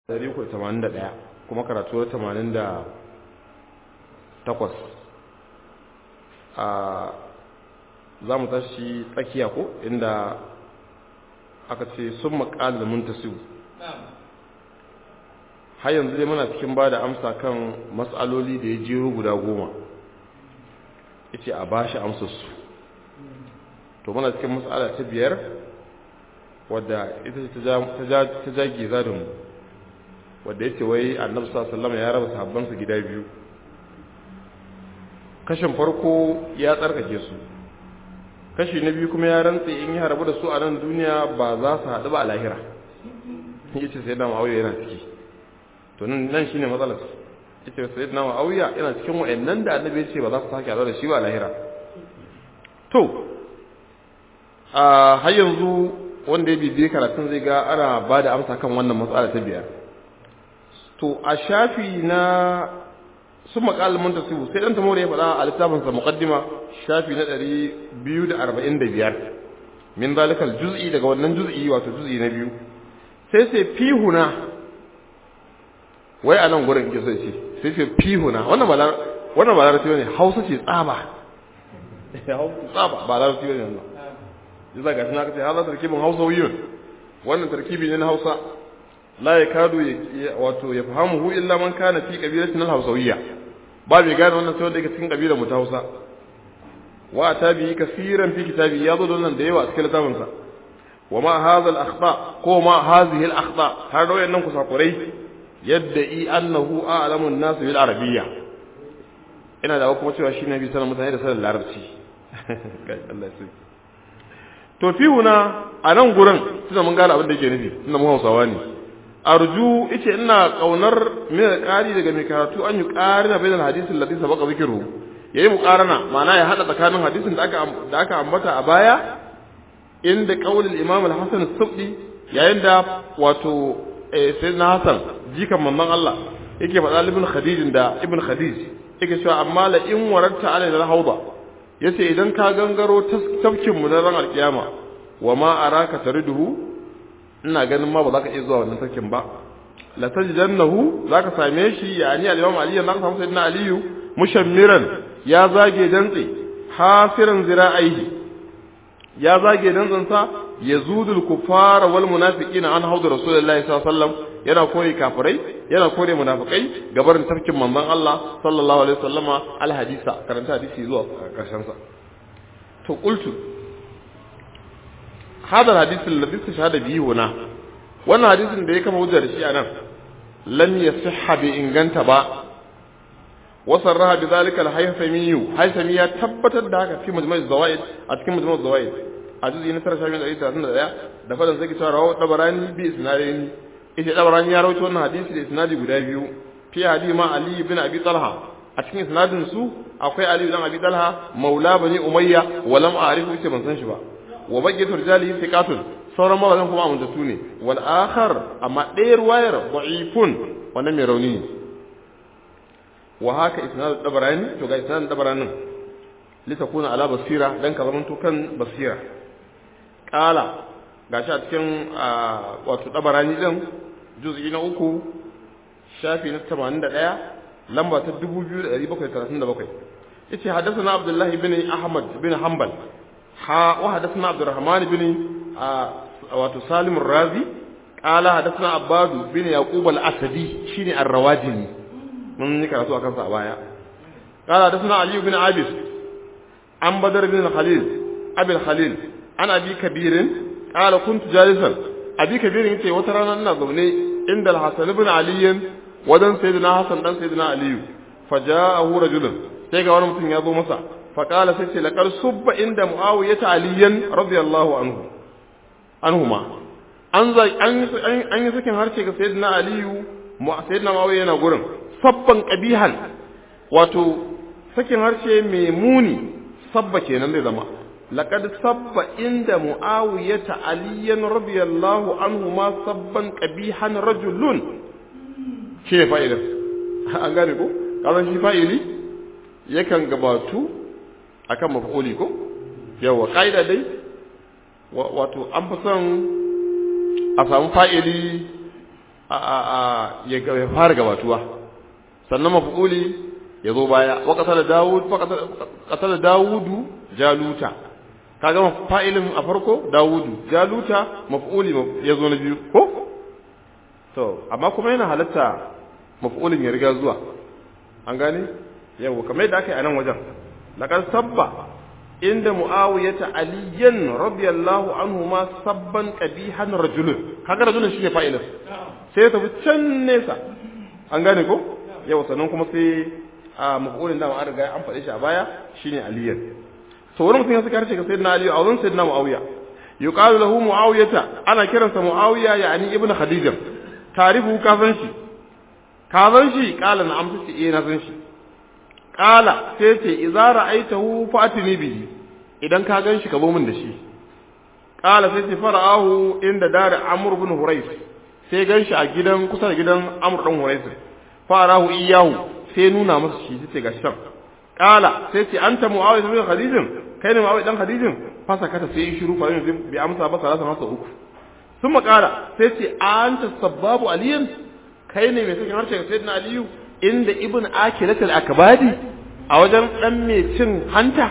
381 kuma karatu 88 a za mu tashi tsakiya ko inda aka ce sun maƙalar muntasiru har yanzu dai muna cikin ba da amsa kan matsaloli da ya jero guda goma ita a bashi amsarsu to muna cikin matsala ta biyar wadda ita ta jage zadinmu wadda ya ce wai annabi sallama ya raba sahabbansa gida biyu kashin farko ya tsarkake su kashi na biyu kuma ya rantse in ya harabu da su a nan duniya ba za su haɗu ba a lahira ya ce sai dama auya yana ciki to nan shi ne matsalar ya ce sai dama auya yana cikin wa'annan da annabi ya ce ba za su sake haɗu da shi ba a lahira to a har yanzu wanda ya bibiye karatun zai ga ana ba da amsa kan wannan matsala ta biyar to a shafi na sun makalmin ta su sai dan tamore ya faɗa a littafinsa muqaddima shafi na 245 min zalikal juz'i daga wannan juz'i wato juz'i na biyu sai sai fihuna wai a nan gurin ke so ce sai sai fihuna wannan ba wannan ba larabci ne hausa ce tsaba tsaba ba larabci ne wannan yasa ga tana kace hada tarkibin hausawiyun wannan tarkibi ne na hausa la yakadu wato ya fahimu illa man kana fi qabilatin al-hausawiyya ba bai gane wannan sai wanda yake cikin kabilar mu ta Hausa wa tabi kaseeran fi kitabi ya zo nan da yawa cikin littafin sa wa ma hadha al-akhta ko ma hadhihi al-akhta har da wayannan kusakurai yadda i annahu a'lamu an-nas bil arabiyya ina da kuma cewa shi ne bi sanin mutane da sanin larabci kai Allah ya to fi huna a nan gurin tunda mun gane abin da yake nufi tunda mu Hausawa ne arju ice ina kaunar min alqari daga mai karatu an yi qarina bainal hadisin ladhi sabaqa zikru yayi muqarana ma'ana ya hada tsakanin hadisin da aka da aka ambata a baya inda qaulul imam al-hasan as-subdi yayin da wato sayyidina hasan jikan manzon Allah yake faɗa ibn khadij da ibn khadij yake cewa amma la in waratta alayna al-hawda yace idan ka gangaro tafkin mu na ran alkiyama wa ma araka tariduhu ina ganin ma ba za ka iya zuwa wannan sarkin ba la tajidannahu za ka same shi yani al-imam ali ya naka samu sayyidina aliyu mushammiran ya zage dantse hasiran zira'aihi ya zage dantsen sa yazudul kufara wal munafiqina an haudu rasulullahi sallallahu alaihi wasallam yana kore kafirai yana kore munafikai gabarin tafkin manzon Allah sallallahu alaihi wasallama al hadisa karanta hadisi zuwa karshen sa to qultu هذا الحديث الذي استشهد به هنا wannan hadisin da ya kama hujjar shi anan lam yasihha bi inganta ba wa sarraha bi zalika al-haythami haythami ya tabbatar da haka fi majmu' az-zawaid a cikin majmu' az-zawaid a juz'i na 31 da fadan zaki cewa rawu dabarani bi isnadin ita dabarani ya rawaito wannan hadisi da isnadi guda biyu fi hadisi ma ali ibn abi talha a cikin isnadin su akwai ali ibn abi talha maula bani umayya wa lam a'rifu ita ban san shi ba wa bayyatu rijalihi thiqatun sauran mawazan kuma amintattu ne wal akhar amma ɗaya ruwayar da'ifun wannan mai rauni ne wa haka isnad dabarani to ga isnad dabaranin litakuna ala basira dan ka zamanto kan basira qala gashi a cikin wato dabarani din juz'i na uku shafi na 81 lamba ta 2737 yace hadathana abdullahi bin ahmad bin hanbal ha wa hadathana abdurrahman bin wato salim razi qala hadathana abbadu bin yaqub al-asadi shine ar-rawajini mun yi karatu akan sa a baya qala hadathana ali bin abis an badar bin khalil abi khalil ana abi kabirin qala kuntu jalisan abi kabirin yace wata rana ina zaune inda al-hasan ibn ali wadan sayyidina hasan dan sayyidina ali faja'ahu rajulun sai ga wani mutum ya zo masa faqala sai ce laqad subba inda muawiyata aliyan radiyallahu anhu anhuma an an yi sakin harshe ga sayyidina aliyu sayyidina muawiya yana gurin sabban qabihan wato sakin harshe mai muni sabba kenan zai zama laqad sabba inda muawiyata aliyan radiyallahu anhuma sabban qabihan rajulun shi ne fa'ida an gane ko kazan shi fa'ili yakan gabatu akan maf'uli ko yawa kaida dai wato an fi son a samu fa'ili a a a ya fara gabatuwa sannan maf'uli ya zo baya wa qatala daud fa qatala daudu jaluta kaga fa'ilin a farko daudu jaluta maf'uli ya zo na biyu ko to amma kuma yana halatta maf'ulin ya riga zuwa an gane yau kamar yadda aka yi a nan wajen laqad sabba inda muawiyata aliyan radiyallahu anhu ma sabban qabihan rajulun kaga rajulun shine fa'ilin sai ya tafi can nesa an gane ko yau sannan kuma sai a maf'ulin da an riga an faɗe shi a baya shine aliyan to wani mutum ya saka harshe ga sayyidina ali a wurin sayyidina muawiya yuqalu lahu muawiyata ana kiransa muawiya yani ibnu khadija tarifu ka san shi ka san shi kala na amsa ce eh na san shi kala sai ce idza ra'aitahu fatini bihi idan ka gan shi ka zo min da shi kala sai ce fara'ahu inda dar amr ibn hurais sai gan shi a gidan kusa da gidan amr dan hurais fara'ahu iyahu sai nuna masa shi sai ga shan kala sai ce anta muawiya ibn khadijin kai ne muawiya dan khadijin fasa kata sai yi shiru fa yanzu bi amsa ba salasa masa uku sun makara sai ce anta sabbabu aliyin kai ne mai sakin harshe ga sayyidina aliyu inda ibn akilat al-akbadi a wajen dan mai cin hanta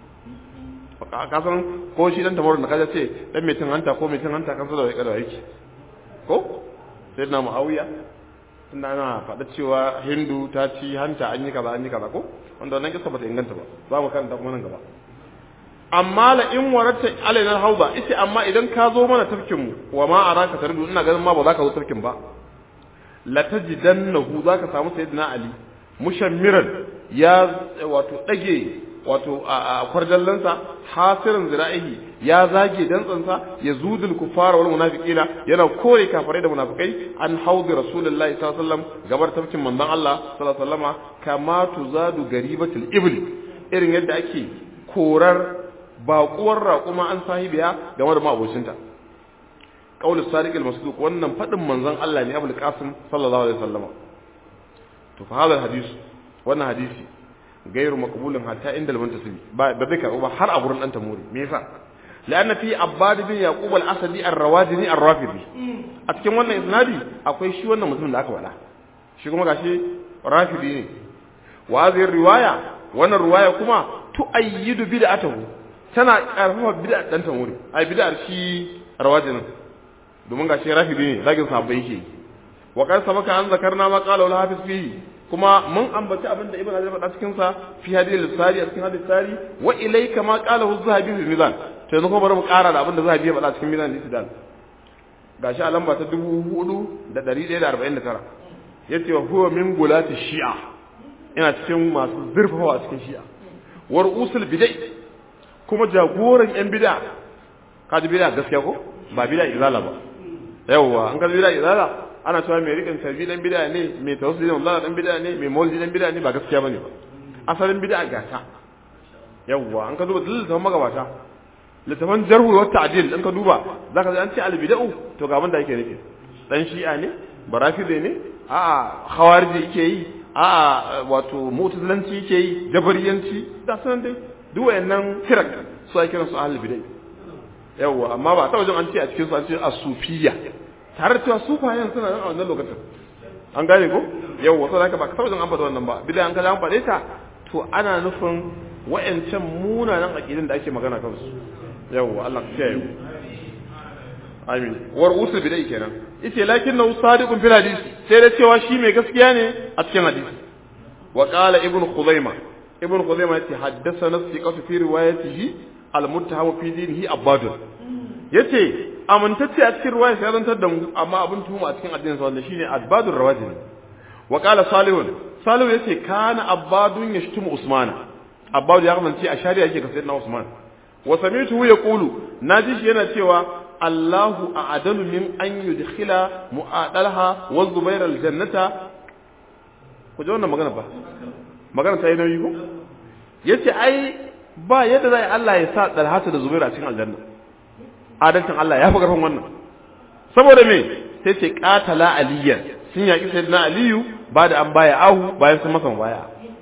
ka san ko shi dan tamarin da kaje ce dan mai cin hanta ko mai cin hanta kan da yake da yake ko sayyidina muawiya tunda ana faɗa cewa hindu ta ci hanta an yi kaza an yi kaza ko wanda wannan kisa bata inganta ba za mu karanta kuma nan gaba amma la in waratta alaina hauba ita amma idan ka zo mana tafkin mu wa ma araka tardu ina ganin ma ba za ka zo tafkin ba la tajidannahu za ka samu sayyidina ali mushammiran ya wato dage wato a kwarjallansa hasirin zira'ihi ya zage dantsansa ya zudul kufara wal munafiqina yana kore kafirai da munafikai an haudi rasulullahi sallallahu alaihi wasallam gabar tafkin manzon Allah sallallahu alaihi wasallama kama tuzadu garibatul ibli irin yadda ake korar baƙuwar raƙuma an sahibiya game da ma'abocinta qaulu sadiq al-masduq wannan fadin manzon Allah ne Abul Qasim sallallahu alaihi wasallam to fa hadal hadisi wannan hadisi gairu maqbulun hatta inda al-muntasibi ba ba zai karbu ba har a gurin dan tamuri me yasa لأن في عباد بن يعقوب الأسدي الروادني الرافضي a cikin wannan isnadi akwai shi wannan mutumin da aka wada shi kuma gashi rafidi ne wa hadhihi riwaya wannan riwaya kuma tu'ayyidu bid'atahu tana karfafa bid'a dan tamuri ai bid'ar shi rawajinin domin gashi rafidi ne zagin sahabbai yake wa qad sabaka an zakarna ma qala al hafiz fihi kuma mun ambaci abin da ibn hajar faɗa cikin sa fi hadith al-sari a cikin hadith sari wa ilayka ma qala az-zahabi fi mizan to yanzu kuma bari mu ƙara da abin da zahabi ya faɗa cikin mizan al-istidlal gashi a lamba ta 4149 yace wa huwa min gulati shi'a ina cikin masu zurfafa a cikin shi'a war usul bidai kuma jagoran yan bid'a kaji bid'a gaskiya ko ba bid'a izala ba yawwa an ka bid'a izala ana cewa mai rikin tarbi dan bid'a ne mai tawassuli da dan bid'a ne mai maulidi dan bid'a ne ba gaskiya bane ba asalin bid'a gata yawwa an ka duba littafin magabata littafin jarhu wa ta'dil in ka duba zaka ji an ce al-bid'u to ga abin da yake nufi dan shi'a ne barafide ne a'a khawariji yake yi a'a wato mu'tazilanci yake yi jabariyanci da sanan dai duk wayannan firak su ake kiransu ahlul bid'ah yawwa amma ba ta wajen an ce a cikin su an ce as-sufiyya tare da cewa sufayen suna nan a wannan lokacin an gane ko yawwa sai haka ba ka ta wajen an faɗa wannan ba bid'a an kaza an faɗe ta to ana nufin wayancan munanan aqidin da ake magana kansu yawwa Allah ya kiyaye amin war usul bid'ah kenan yace lakinnahu sadiqun fil hadisi sai da cewa shi mai gaskiya ne a cikin hadisi wa qala ibn khuzaimah ibn khuzaimah yace haddathana thiqatu fi riwayatihi al-muttahamu fi dinihi abadun yace amintacce a cikin riwaya sai zantar da mu amma abin tuhuma a cikin addinin sa wanda shine abadur rawajin wa qala salihun salihu yace kana abadun yashtumu usmana abadu ya kasance a shari'a yake ga sayyidina usman wa sami'tuhu yaqulu naji shi yana cewa Allahu a'adalu min an yudkhila mu'adalha wa zubair aljannata ku ji wannan magana ba magana ta yi nauyi ko yace ai ba yadda zai Allah ya sa dalhata da zubair a cikin aljanna adalcin Allah ya fi karfin wannan saboda me sai ce qatala aliyan sun yaki sayyidina aliyu ba da an baya ahu bayan sun masa baya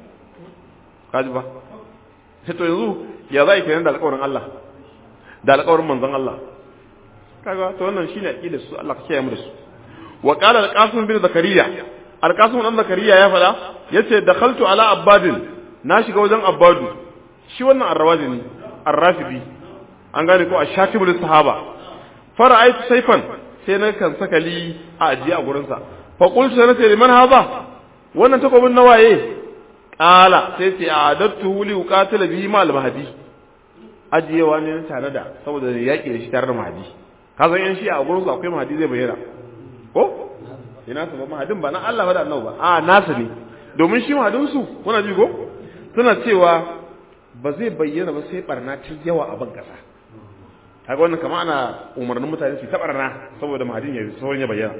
kaji ba sai to yanzu ya zai kenan da alƙawarin Allah da alƙawarin manzon Allah kaga to wannan shine aqidar su Allah ka kiyaye mu da su wa qala al-qasim bin zakariya al-qasim dan zakariya ya fada yace dakhaltu ala abbadin na shiga wajen abbadu shi wannan arrawazi ne arrafidi an gane ko ashatibul sahaba fara'aytu sayfan sai na kan sakali a ajiye a gurin sa fa qultu sana ce liman haza wannan takobin nawaye qala sai ce a'adattu li uqatila bihi ma al-mahdi ajiyewa ne tare da saboda yaki da shi tare da mahdi ka san yan shi a gurin su akwai mahdi zai bayyana ko ina su ba mahadin ba na Allah ba da annabi ba a nasu ne domin shi mahadin su kuna ji ko suna cewa ba zai bayyana ba sai barna ta yawa a ban kasa kaga wannan kamar ana umarnin mutane su ta barna saboda mahadin ya sauran ya bayyana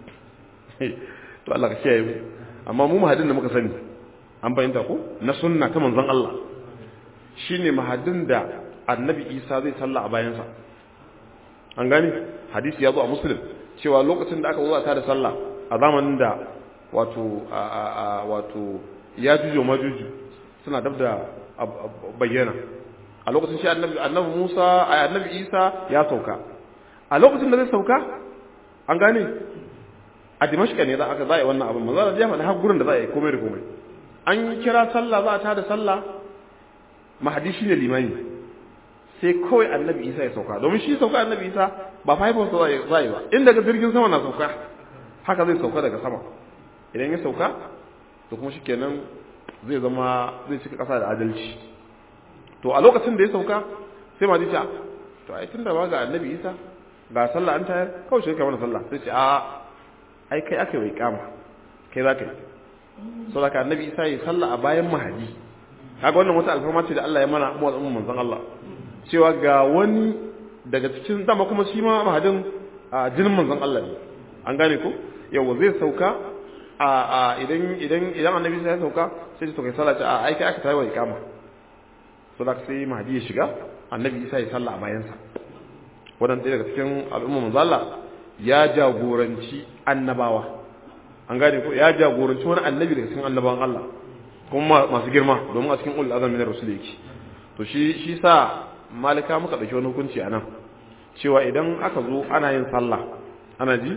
to Allah ka kiyaye mu amma mu mahadin da muka sani an fahimta ko na sunna ta manzon Allah shine mahadin da annabi Isa zai salla a bayansa an gane hadisi ya zo a muslim cewa lokacin da aka zo a tada sallah a zamanin da wato wato ya jujo majuju suna dab da bayyana a lokacin shi annabi annabi Musa a annabi Isa ya sauka a lokacin da zai sauka an gane a Dimashqa ne za aka za a yi wannan abin manzo da jama'a har gurin da za a yi komai da komai an kira sallah za a tada sallah mahadi shine limani sai kawai annabi Isa ya sauka domin shi sauka annabi Isa ba fa haifarsa za a yi ba in daga jirgin sama na sauka haka zai sauka daga sama idan ya sauka to kuma shikenan zai zama zai cika kasa da adalci to a lokacin da ya sauka sai ma ta to ai tunda ba ga annabi Isa ga sallah an tayar kawai shi kai mana sallah sai ce a ai kai aka yi kama kai za ka yi saboda annabi Isa ya sallah a bayan mahadi kaga wannan wata alfarma ce da Allah ya mana mu al'umma manzon Allah cewa ga wani daga cikin dama kuma shi ma mahadin a jinin manzon Allah ne an gane ko yawa zai sauka a idan idan idan annabi sai ya sauka sai ya sauka sallah a ai kai aka tayi wa ikama so da sai mahdi ya shiga annabi Isa ya salla a bayan sa wannan ɗaya daga cikin al'umma manzon Allah ya jagoranci annabawa an gane ko ya jagoranci wani annabi daga cikin annabawan Allah kuma masu girma domin a cikin ulul azami na rasul yake to shi shi sa malika muka ɗauki wani hukunci a nan cewa idan aka zo ana yin sallah ana ji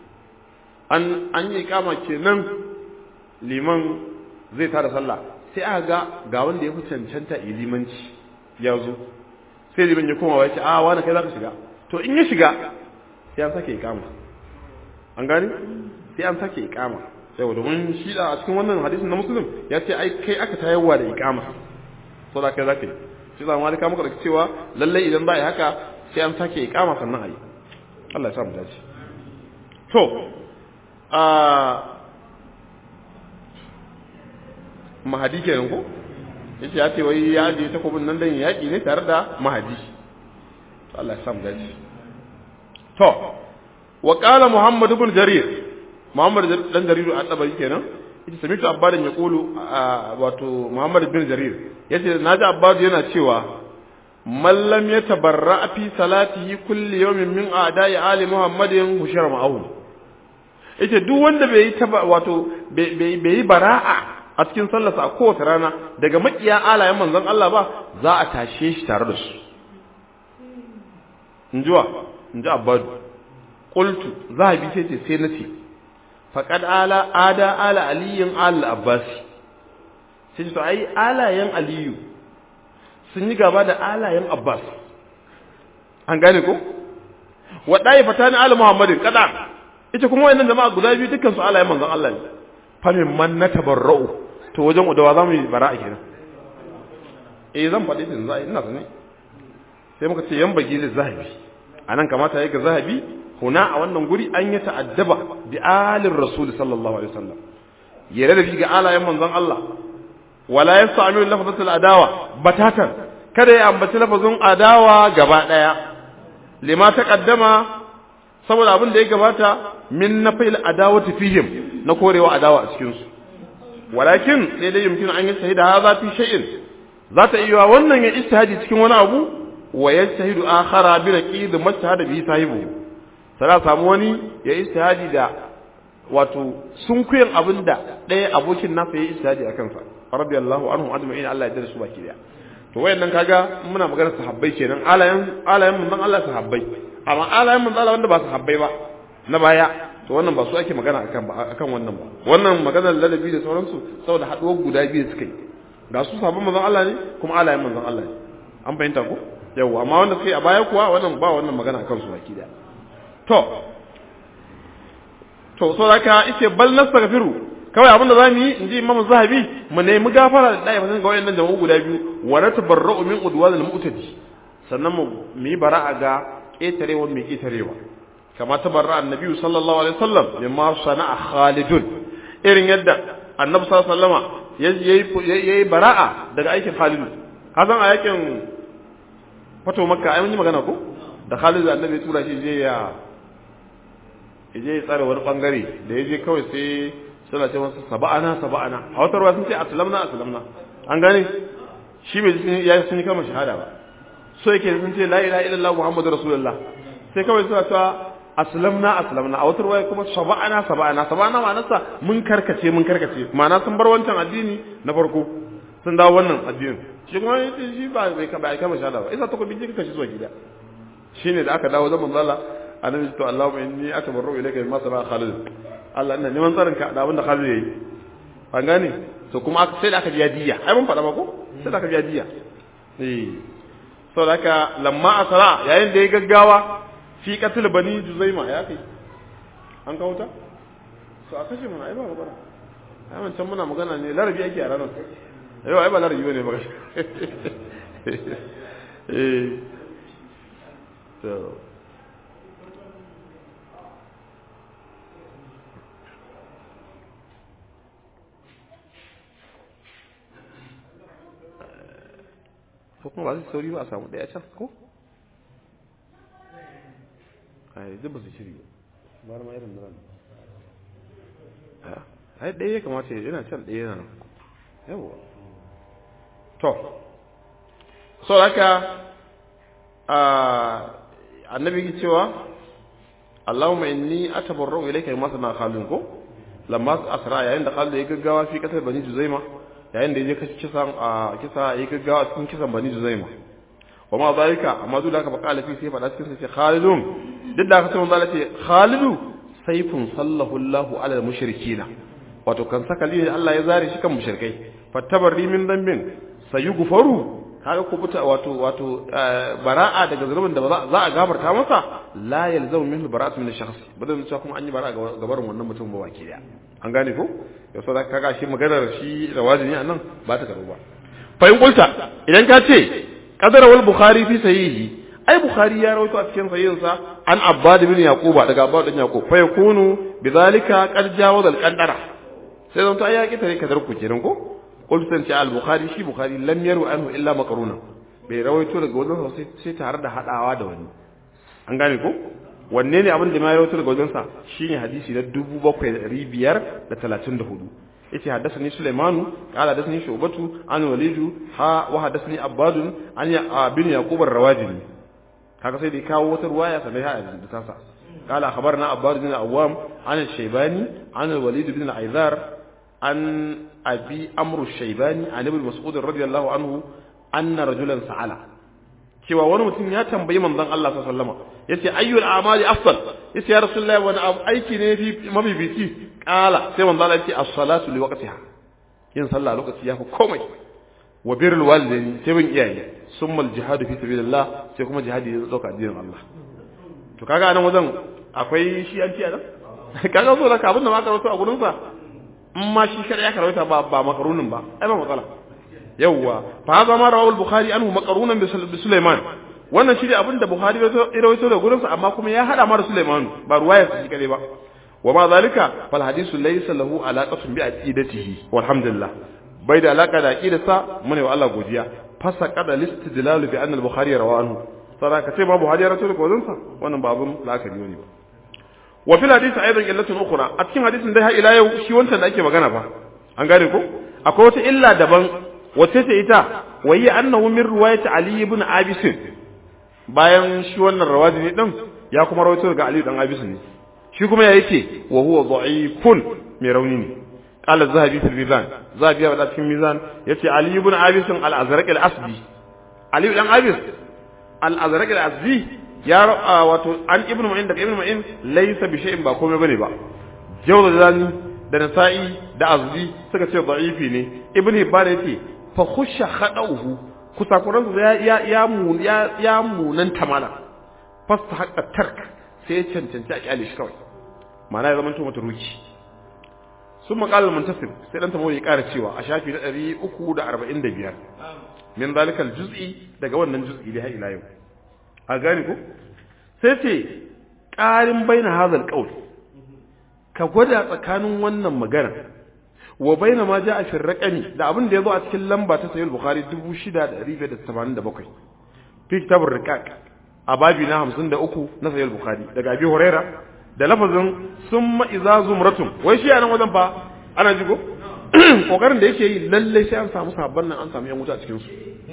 an an yi kama kenan liman zai tada sallah sai aka ga ga wanda ya fi cancanta yi limanci ya zo sai liman ya koma wace a wani kai za ka shiga to in ya shiga sai an sake ikama an gani sai an sake ikama yau domin shi a cikin wannan hadisin na musulun ya ce ai kai aka tayarwa da ikama so da kai za ka yi shi zama malika muka da cewa lallai idan za a yi haka sai an sake ikama sannan a yi Allah ya sa mu dace to a mahadi kenan ko yace ya ce wai ya je takobin nan dan yaki ne tare da mahadi to Allah ya sa mu dace to wa qala muhammad ibn jarir muhammad dan jarir at-tabari kenan ita samitu abbadan ya kulu wato muhammad bin jarir yace naji abbadu yana cewa man lam yatabarra fi salatihi kulli yawmin min a'da'i ali muhammadin hushara ma'ahu yace duk wanda bai yi wato bai yi bara'a a cikin sallarsa a kowace rana daga makiya alayen manzon Allah ba za a tashe shi tare da su injuwa inji abbadu qultu zahabi sai ce sai nace faqad ala ada ala aliyin al abbasi sai to ai alayen aliyu sun yi gaba da alayen abbas an gane ko waɗaye fata ni ala muhammadin kada ita kuma wayannan jama'a guda biyu dukkan su alayen manzon Allah ne fa min man natabarra'u to wajen udawa zamu yi bara'a kenan eh zan faɗi din zai ina sani sai muka ce yan bagi da zahabi anan kamata yake zahabi huna a wannan guri an yi ta'addaba bi alir rasul sallallahu alaihi wasallam yare da ga alayen manzon Allah wala yasta'milu lafzatul adawa batatan kada ya ambaci lafazin adawa gaba daya lima taqaddama saboda abin da ya gabata min nafil adawati fihim na korewa adawa a cikin su walakin sai dai yumkin an yi shahida hadha fi shay'in zata iya wannan ya istihadi cikin wani abu wa yajtahidu akhara bi raqid mujtahada bi sahibu sai samu wani ya istihadi da wato sun kuyin abin da ɗaya abokin nasa ya istihadi a kansa radiyallahu anhu ajma'in Allah ya jira su baki daya to wayannan kaga muna magana sahabbai kenan alayan alayan mun Allah sahabbai amma alayan mun Allah wanda ba sahabbai ba na baya to wannan ba su ake magana akan ba akan wannan ba wannan maganar ladabi da sauransu saboda haɗuwar guda biyu suka yi ga su sabon manzon Allah ne kuma alayen manzon Allah ne an fahimta ko yawa amma wanda suka yi a baya kuwa wannan ba wannan magana akan su baki da to to so zaka yace bal nastaghfiru kawai abin da zamu yi in ji Imam Zahabi mu nemi gafara da dai fasin ga wayannan jama'u guda biyu wa natabarra'u min udwal al-mu'tadi sannan mu yi bara'a ga ketarewa mai ketarewa kama tabarra annabi sallallahu alaihi wasallam mimma sana'a Khalidun irin yadda annabi sallallahu alaihi wasallama yayi bara'a daga aikin Khalidu hazan a yakin fato makka ai mun yi magana ko da Khalidu annabi tura shi je ya je ya tsare wani bangare da yaje kawai sai suna ce masa saba'ana saba'ana a wata ruwa sun ce aslamna aslamna an gane shi bai ya sun yi kama shahada ba so yake sun ce la ilaha illallah muhammadu rasulullah sai kawai suna cewa aslamna aslamna a wata ruwa kuma saba'ana saba'ana saba'ana ma'anarsa mun karkace mun karkace ma'ana sun bar wancan addini na farko sun dawo wannan addinin shi kuma shi ba bai ka bai kama shahada ba isa ta ko bijin kashi zuwa gida shine da aka dawo zaman Allah annabi to Allahumma inni atabarru ilayka mimma sana Khalid Allah ina neman tsarin ka da abin da Khalid yayi an gane to kuma sai da aka biya diya ai mun faɗa ba ko sai da aka biya diya eh saboda haka lamma asara yayin da ya gaggawa fi qatl bani juzaima ya kai an kawo ta so a kashe mana ai ba magana ai wancan muna magana ne larabi ake a ranar yau ai ba larabi bane ba eh to ko kuma ba su sauri ba a samu ɗaya can ko? ai duk ba su shiri ba ma irin nan ai ɗaya ya kamata yana can ɗaya yana nan yawa to so haka annabi ki cewa Allahumma inni atabarra'u ilayka mimma sana khalun ko lamma asra yayin da Khalid ya gaggawa fi kasar bani Juzaima yayin da yaje kashi kisan a kisa ya gaggawa cikin kisan bani Juzaima wa ma zalika amma duk da haka baka lafi sai fada cikin sai Khalidun duk da haka sai manzo ce Khalidu sayfun sallahu Allahu ala mushrikina wato kan saka lihi Allah ya zare shi kan mushrikai fattabarri min dambin sayughfaru kaga ko buta wato wato bara'a daga zulubin da za a gafarta masa la yalzamu minhu bara'atu min shakhs badan cewa kuma an yi bara'a ga barin wannan mutum ba baki daya an gane ko yau sai kaga shi maganar shi rawajin ne anan ba ta karo ba fa in kulta idan ka ce qadara wal bukhari fi sahihi ai bukhari ya rawaito a cikin sahihinsa an abbad bin yaquba daga abbad bin yaqub fa yakunu bidhalika qad jawaza al qadara sai zan ta ya kitare kadar ku kenan ko قلت انت على البخاري شي بخاري لم يرو عنه الا مقرونا bai rawaito daga wajen sai sai tare da hadawa da wani an gane ko wanne ne abin da ma rawaito daga wajen sa shine hadisi na 7534 yace haddathani Sulaimanu qala haddathani Shubatu an Walidu ha wa haddathani Abbad an ya bin Yaqub ar-Rawajini kaga sai da kawo wata ruwaya sai ha da tasa قال أخبرنا عباد بن العوام عن الشيباني عن الوليد بن العيذار عن أبي أمر الشيباني عن ابن مسعود رضي الله عنه أن رجلا سأل cewa wani mutum ya tambayi manzon Allah sallallahu alaihi wasallam yace ayyul a'mali afdal yace ya rasulullahi wani abu aiki ne fi mabibici kala sai manzon Allah yace as-salatu li waqtiha yin sallah lokaci yafi komai wa birrul walidaini sai bin iyaye summa al-jihadu fi sabilillah sai kuma jihadi ya dauka addinin Allah to kaga anan wajen akwai shi an ci a nan kaga so da abin da ma karwato a gurin sa in ma shi kada ya karwata ba ba makarunin ba ai ba matsala yawwa fa hada ma rawahu al-bukhari anhu maqrunan bi sulaiman wannan shi ne abin da bukhari ya rawaito da gurin sa amma kuma ya hada ma da sulaiman ba ruwaya shi kare ba wa ma zalika fal hadithu laysa lahu alaqatun bi aqidatihi walhamdulillah bai da alaka da aqidarsa mune wa Allah godiya fasa qada listidlal bi anna al-bukhari rawahu anhu sadaka ce ma buhari ya rawaito da gurin sa wannan ba abun la'akari ne ba wa fil hadisi aidan illatun ukhra a cikin hadisin dai har ila yau shi wancan da ake magana fa an gane ko akwai wata illa daban wace ce ita wa yi annahu min riwayat ali ibn abis bayan shi wannan rawaji ne din ya kuma rawaito daga ali dan abis ne shi kuma ya yake wa huwa dha'ifun mai rauni ne qala zahabi fil mizan zahabi ya bada cikin mizan yace ali ibn abis al-azraq al-asdi ali dan abis al-azraq al-asdi ya wato an ibnu ma'in daga ibnu ma'in laysa bi shay'in ba komai bane ba jawzani da nasa'i da azzi suka ce da'ifi ne ibnu hibban yace fa khusha khadauhu kusakuransa ya ya ya mun ya ya munan tamala fasta haqqa tark sai ya cancanci a kyale shi kawai ma'ana ya zamanto mata ruki sun maƙalar muntasir sai ɗan tamo ya ƙara cewa a shafi na ɗari uku da arba'in da biyar min zalikal juz'i daga wannan juz'i da ila yau a gane ko sai ce ƙarin baina hazal qaul ka gwada tsakanin wannan magana wa baina ma ja'a fi raqami da abin da yazo a cikin lamba ta sahih bukhari 6587 fi kitabur riqaq a babi na 53 na sahih bukhari daga abi huraira da lafazin summa idza zumratun wai shi anan wajen fa ana jigo kokarin da yake yi lalle sai an samu sabban nan an samu yan wuta a cikin su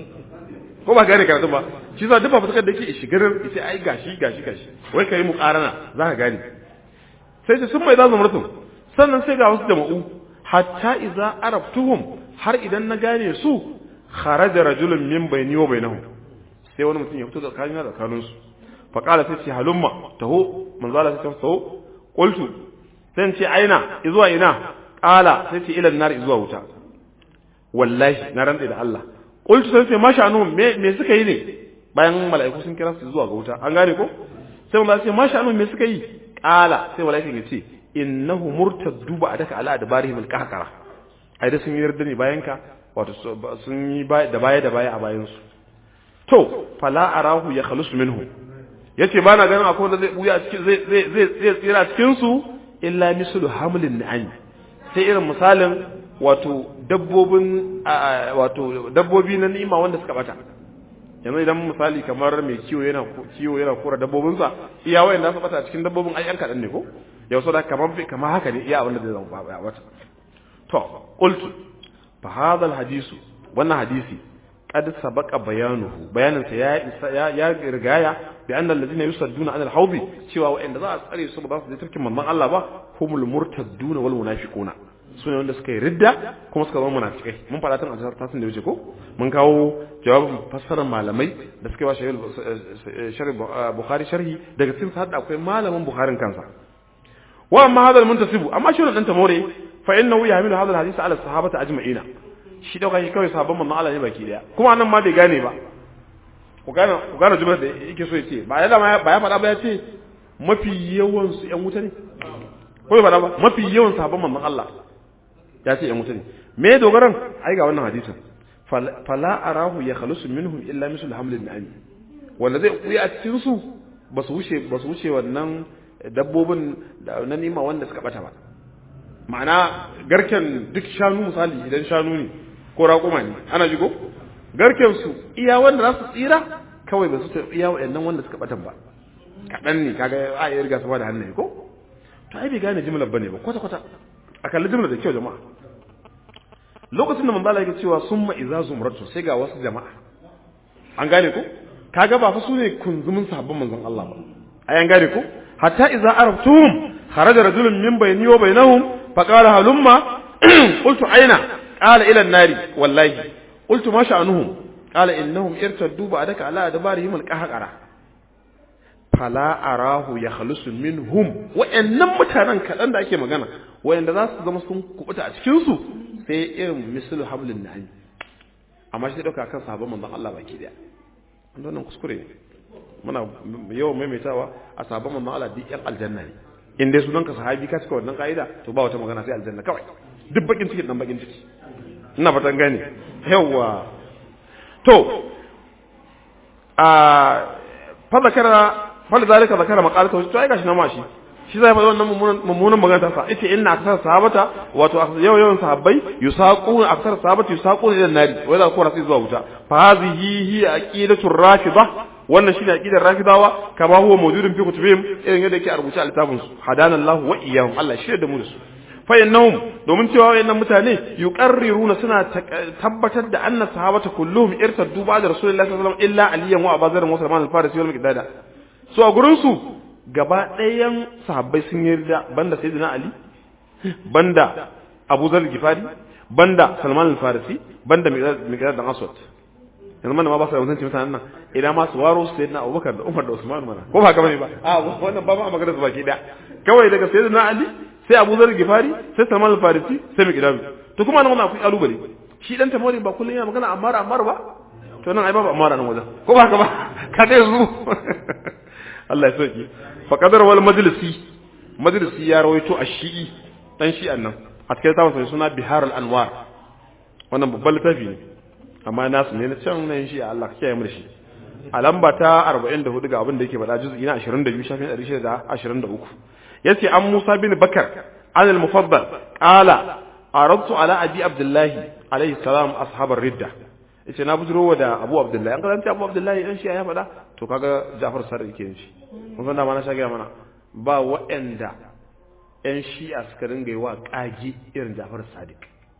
ko ba gane karatu ba shi sa duk fafutukar da yake shigarar yace ai gashi gashi gashi wai kai mu karana za ka gane sai ce summa idza zumratun sannan sai ga wasu jama'u hatta idza arabtuhum har idan na gane su kharaja rajulun min bayni wa bainahum sai wani mutum ya fito tsakanin da tsakanin su fa qala sai ce halumma taho manzo Allah sai taho qultu sai ce aina zuwa ina qala sai ce ila nar zuwa wuta wallahi na rantsa da Allah qultu sai ce masha anu me me suka yi ne bayan mala'iku sun kira su zuwa ga wuta an gane ko sai manzo Allah sai masha anu me suka yi qala sai mala'ikan ya ce innahu murtaddu ba daka ala adbarihim alqahqara ai da sun yi yarda ne bayan ka wato sun yi da baya da baya a bayan su to fala arahu ya khalusu minhu yace ba na ganin akwai wanda zai buya cikin zai zai zai zai tsira cikin su illa mislu hamlin na'am sai irin misalin wato dabbobin wato dabbobi na ni'ima wanda suka bata yanzu idan misali kamar mai kiwo yana kiwo yana kora dabbobinsa iya wayanda su bata cikin dabbobin ai yan kadan ne ko yau so da kamar kamar haka ne iya abin da zai zama ba wata to qultu fa hadha al hadisu wannan hadisi qad sabaqa bayanuhu bayanin sa ya ya rigaya bi anna alladhina yusadduna an al hawdi cewa wa'anda za a tsare su ba za su je tarkin manzon Allah ba humul murtadduna wal munafiquna sune wanda suka yi ridda kuma suka zama munafikai mun faɗa tun a tasin da wuce ko mun kawo jawabin fassarar malamai da suka ba sharhi bukhari sharhi daga cikin sa akwai malamin bukharin kansa wa amma hadal muntasibu amma shi wannan tamore fa innahu yahmilu hadal hadith ala sahabata ajma'ina shi dauka shi kawai sahabban manzon Allah ne baki daya kuma nan ma bai gane ba ku gane ku gane jumlar da yake so ya ce ba ya ba ya faɗa ba ya ce mafi yawan su ƴan wuta ne ko ya faɗa ba mafi yawan sahabban manzon Allah ya ce ƴan wuta ne me dogaran ai ga wannan hadisin fala arahu ya khalusu minhum illa mislu hamlin na'am wanda zai kuya a cikin su ba su wuce ba su wuce wannan dabbobin na nima wanda suka bata ba ma'ana garken duk shanu misali idan shanu ne ko raƙuma ne ana jigo garken su iya wanda za su tsira kawai ba su ta iya waɗannan wanda suka batan ba kaɗan ne kaga a yi riga sama da hannaye ko to ai bai gane jimlar bane ba kwata kwata a kalli jimlar da kyau jama'a lokacin da manzala yake cewa summa iza zumratu sai ga wasu jama'a an gane ko kaga ba fa su ne kunzumin sahabban manzon Allah ba ai an gane ko hatta iza araftum kharaja rajulun min bayni wa bainahum fa qala halumma qultu aina qala ila an-nari wallahi qultu ma sha'anuhum qala innahum irtaddu ba'daka ala adbarihim al-qahqara fala arahu yakhlusu minhum wa'annan mutanen kadan da ake magana wa'anda za su zama sun kubuta a cikin su sai irin mislu hablin na'im amma shi dauka kan sahabban manzon Allah baki daya wannan kuskure ne muna yawan maimaitawa a sabon manzon Allah duk yan aljanna ne in dai sunan ka sahabi ka cika wannan ka'ida to ba wata magana sai aljanna kawai duk bakin ciki dan bakin ciki ina fatan gane yawa to a fa zakara fa zalika zakara maqalata to ai gashi na mashi shi zai faɗi wannan mummunan magana ta sa ita inna aksar sahabata wato yau yawan sahabbai yusaquna aksar sahabata yusaquna ila nari wa idza qura sai zuwa wuta fa hadhihi hi aqidatu rafida wannan shine aqidar rafidawa kama huwa mawjudun fi kutubihim irin yadda yake a rubuce a littafin su hadana Allah wa iyyahum Allah shi da mu da su fa innahum domin cewa wayannan mutane yuqarriruna suna tabbatar da anna sahabata kulluhum irtaddu ba'da rasulullahi sallallahu alaihi wasallam illa aliyan wa abazar wa salman al-farisi wal miqdada so a gurin su gaba ɗayan sahabbai sun yarda banda sayyidina ali banda abu zar gifari banda salman al-farisi banda miqdad dan aswad yanzu mana ma ba su da mutunci mutanen nan idan ma su waro su sayyidina Abubakar da Umar da Usman mana ko ba ka bane ba a wannan ba ma magana su baki da kawai daga sayyidina Ali sai Abu Zar Gifari sai Salman al-Farisi sai Miqdam to kuma nan akwai kalubale shi dan tamori ba kullun yana magana Ammar Ammar ba to nan ai babu Ammar nan wajen ko ba ka ba ka dai zu Allah ya sauki fa qadar wal majlisi majlisi ya rawaito a shi'i dan shi'an nan a cikin tafsirin suna Bihar al-Anwar wannan babban littafi ne amma nasu ne na can na yin shi Allah ka kiyaye mu da shi a lamba ta 44 ga abin da yake faɗa juz'i na 22 shafin 623 yace an Musa bin Bakar an al-Mufaddal qala aradtu ala abi Abdullahi alayhi salam ashabar ridda yace na bujuro da Abu Abdullahi an karanta Abu Abdullahi dan shi ya faɗa to kaga Ja'far Sadiq yake yin shi mun san da ma na shage mana ba waɗanda ƴan shi'a suka ringa yi wa ƙage irin Ja'far Sadiq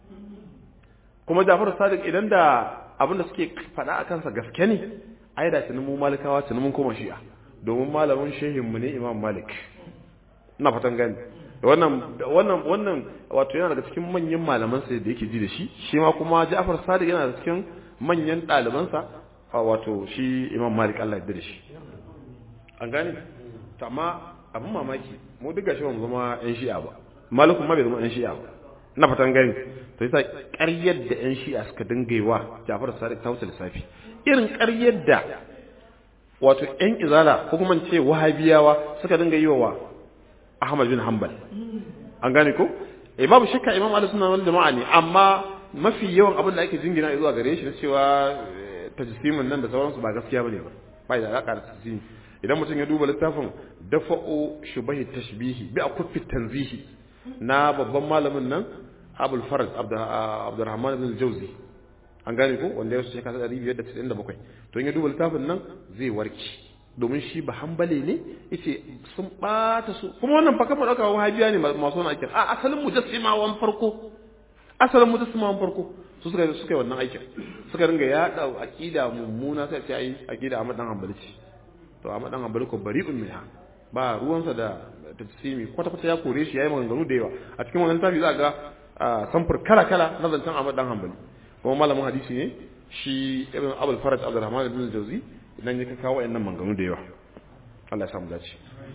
kuma Ja'far Sadiq idan da abin da suke faɗa a kansa gaske ne ai da tunan mu malikawa tunan mun koma shi'a domin malamin shehin mu ne Imam Malik ina fatan gani wannan wannan wannan wato yana daga cikin manyan malaman sa da yake ji da shi shi ma kuma Ja'far Sadiq yana daga cikin manyan ɗaliban sa wato shi Imam Malik Allah ya da shi an gane to amma abin mamaki mu duk gashi ba mu zama yan shi'a ba malikun ma bai zama yan shi'a ba na fatan gani to yasa ƙaryar da ƴan shi'a suka dinga yi wa Ja'far Sadiq ta wuce lissafi irin ƙaryar da wato ƴan izala ko kuma ce wahabiyawa suka dinga yi wa Ahmad bin Hanbal an gane ko eh babu shakka Imam Ali sunna wal jama'a ne amma mafi yawan abin da ake jingina zuwa gare shi na cewa tajsimin nan da sauransu ba gaskiya bane ba bai da alaka da tajsimi idan mutum ya duba littafin dafa'u shubahi tashbihi bi akuffi tanzihi na babban malamin nan abul farad abdurrahman bin jauzi an gane ko wanda ya shekara ɗari biyar da tisa'in da bakwai to in ya duba littafin nan zai warke domin shi ba hambale ne yace sun ɓata su kuma wannan fa kamar ɗauka wahabiya ne masu wani aikin a asalin mujassimawan farko asalin mujassimawan farko su suka suka yi wannan aikin suka ringa yaɗa aƙida mummuna sai ce ai aƙida a madan hambali ce to a madan hambali ko bari'un minha ba ruwansa da tafsimi kwata-kwata ya kore shi ya yi maganganu da yawa a cikin wannan tafi za ga samfur kala-kala na zancen Ahmad dan Hanbali kuma malamin hadisi ne shi ibn Abul Faraj Abdurrahman ibn Jawzi idan ya kawo wayannan maganganu da yawa Allah ya samu dace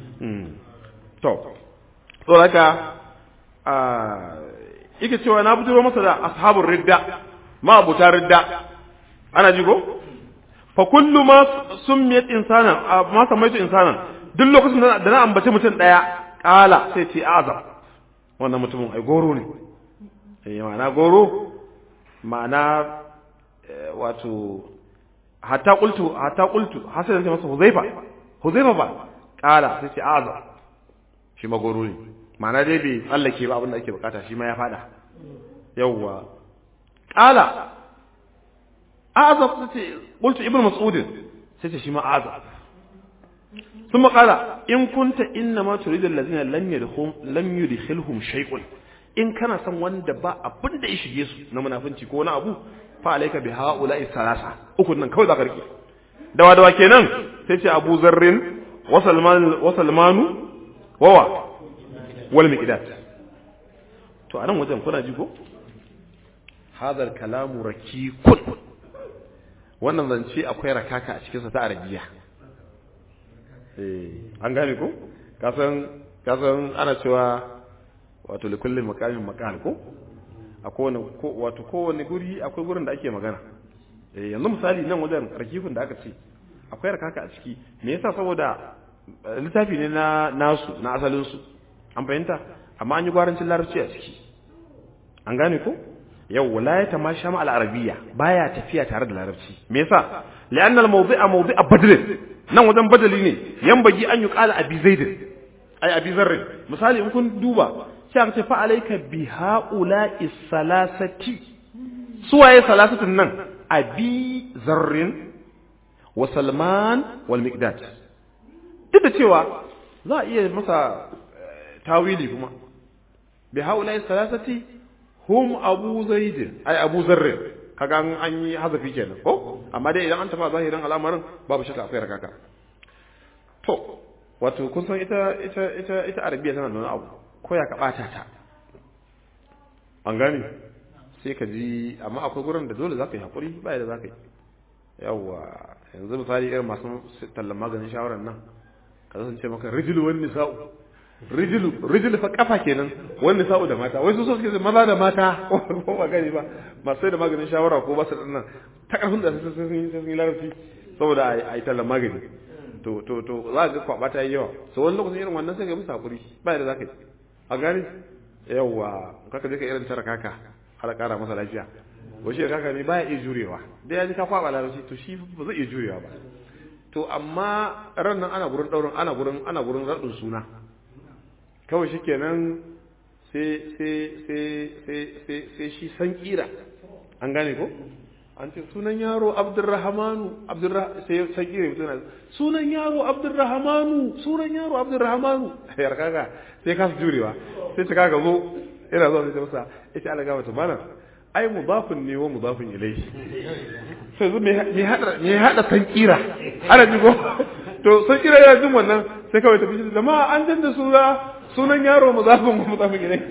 to to haka yake cewa na bujiro masa da ashabur ridda ma abuta ridda ana ji ko fa kullu ma summiyat insanan ma samaitu insanan duk lokacin da na ambaci mutum daya kala sai ce azam wannan mutumin ai goro ne eh ma'ana goro ma'ana wato hatta qultu hatta qultu hasan sai masa huzaifa huzaifa ba kala sai ce azam shi ma goro ne ma'ana dai bai tsallake ba abin da ake bukata shi ma ya fada yawwa kala azab sai ce qultu ibnu mas'ud sai ce shi ma azab ثم قال إن كنت إنما تريد الذين لم يدخلهم لم يدخلهم شيء in kana son wanda ba abin da ya shige su na munafunci ko na abu fa alayka bi haula'i salasa uku nan kawai zaka rike dawa dawa kenan sai ce Abu Zarrin wa Salman wa Salmanu wa wa wal miqdad to anan wajen kuna ji ko hadal kalamu rakikun wannan zance akwai rakaka a cikin sa ta arabiya an gane ko kasan kasan ana cewa wato li kullin maqamin maqal ko a kowane ko wato kowane guri akwai gurin da ake magana eh yanzu misali nan wajen rakifin da aka ce akwai rakaka a ciki me yasa saboda littafi ne na nasu na asalin su an fahimta amma an yi gwarancin larabci a ciki an gane ko yau wala ya tamasha ma al-arabiyya baya tafiya tare da larabci me yasa li'anna al-mawdi'a mawdi'a badr nan wajen badali ne yan bagi an yi kala abi zaidin ai abi zarrin misali in kun duba sai aka ce fa alayka bi haula'i salasati suwaye salasatin nan abi zarrin wa salman wal miqdad duk da cewa za a iya masa tawili kuma bi haula'i salasati hum abu zaidin ai abu zarrin kaga an yi hazafi kenan ko amma dai idan an tafa zahirin al'amarin babu shakka akwai rakaka to wato kun san ita ita ita ita arabiya tana da wani abu ko ya ka bata ta an gane sai ka ji amma akwai gurin da dole zaka yi hakuri ba da zaka yi yawa yanzu misali irin masu tallan maganin shawarar nan kaza sun ce maka rijilu wani nisa'u rijilu rijilu fa kafa kenan wani nisa'u da mata wai su so suke maza da mata ko ba gani ba masu sai da maganin shawara ko ba su nan ta karfin da sun yi sun yi larabci saboda a yi tallan magani to to to za ga kwaba ta yi yawa so wani lokacin irin wannan sai ka musu hakuri ba da za ka yi a gani yawa kaka je ka irin tara kaka har kara masa lafiya ko shi kaka ne baya iya jurewa dai ya ji ka kwaba larabci to shi ba zai iya jurewa ba to amma ran nan ana gurin daurin ana gurin ana gurin radin suna kawai shikenan sai sai sai sai sai sai shi san kira an gane ko an ce sunan yaro abdurrahmanu abdurrah sai san kira mutum sunan yaro abdurrahmanu sunan yaro abdurrahmanu yar kaga sai ka jurewa sai ta kaga zo ina zo sai ta masa ita Allah gaba ta malam ai mudafin ne wa mudafin ilayhi sai zo me hada me hada san kira ana ji ko to san kira yana jin wannan sai kawai ta fice jama'a an danna suna sunan yaro mudafin wa mudafin ilayhi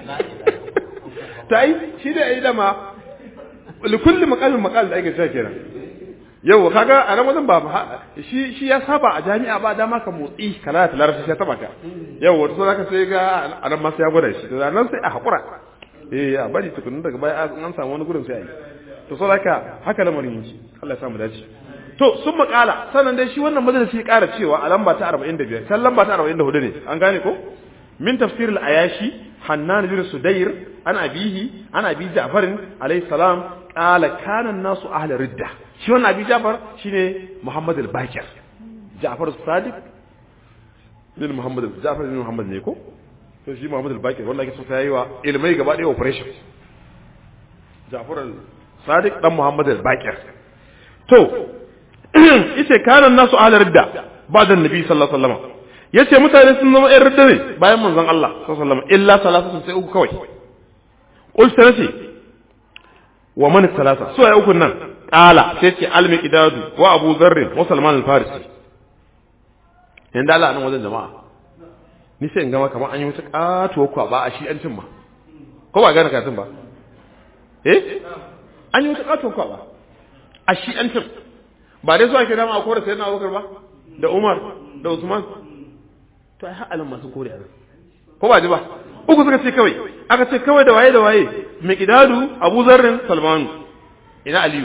ta ai shi da ai dama likulli maqalin maqal da ake cewa kenan yau kaga a nan wajen ba shi shi ya saba a jami'a ba dama ka motsi kana ta larabci sai taba ka yau wato so zaka sai ga a nan ma sai ya gwada shi to nan sai a hakura eh a bari tukunin daga baya an samu wani gurin sai a yi to so zaka haka lamarin yake Allah ya samu dace to sun makala sannan dai shi wannan majalisi ya ƙara cewa a lamba ta 45 can lamba ta 44 ne an gane ko min tafsir al-ayashi hannan bin sudayr an abihi an abi ja'far alayhi salam qala kana an-nasu ahli ridda shi wannan abi ja'far shine muhammad al-bakir ja'far as-sadiq bin muhammad ja'far bin muhammad ne ko to shi muhammad al-bakir wanda yake so sai yi wa ilmai gaba ɗaya operation ja'far al-sadiq dan muhammad al-bakir to yace kana an-nasu ahli ridda ba'da an-nabi sallallahu alaihi wasallam yace mutane sun zama ƴan ridda ne bayan manzon Allah sallallahu alaihi wasallam illa salatu sai uku kawai qul sanati wa man salasa so ya uku nan qala sai ce al-miqdadu wa abu dharr wa salman al-farisi yanda Allah nan wajen jama'a ni sai in gama kamar an yi wata katuwa kwa ba a shi an cin ma ko ba gane katin ba eh an yi wata katuwa kwa ba a shi an cin ba dai so ake dama a kore sayyidina Abubakar ba da Umar da Usman to ai ha'alin masu kore a ko ba ji ba uku suka ce kawai aka ce kawai da waye da waye miqdadu abu zarrin salmanu ina aliyu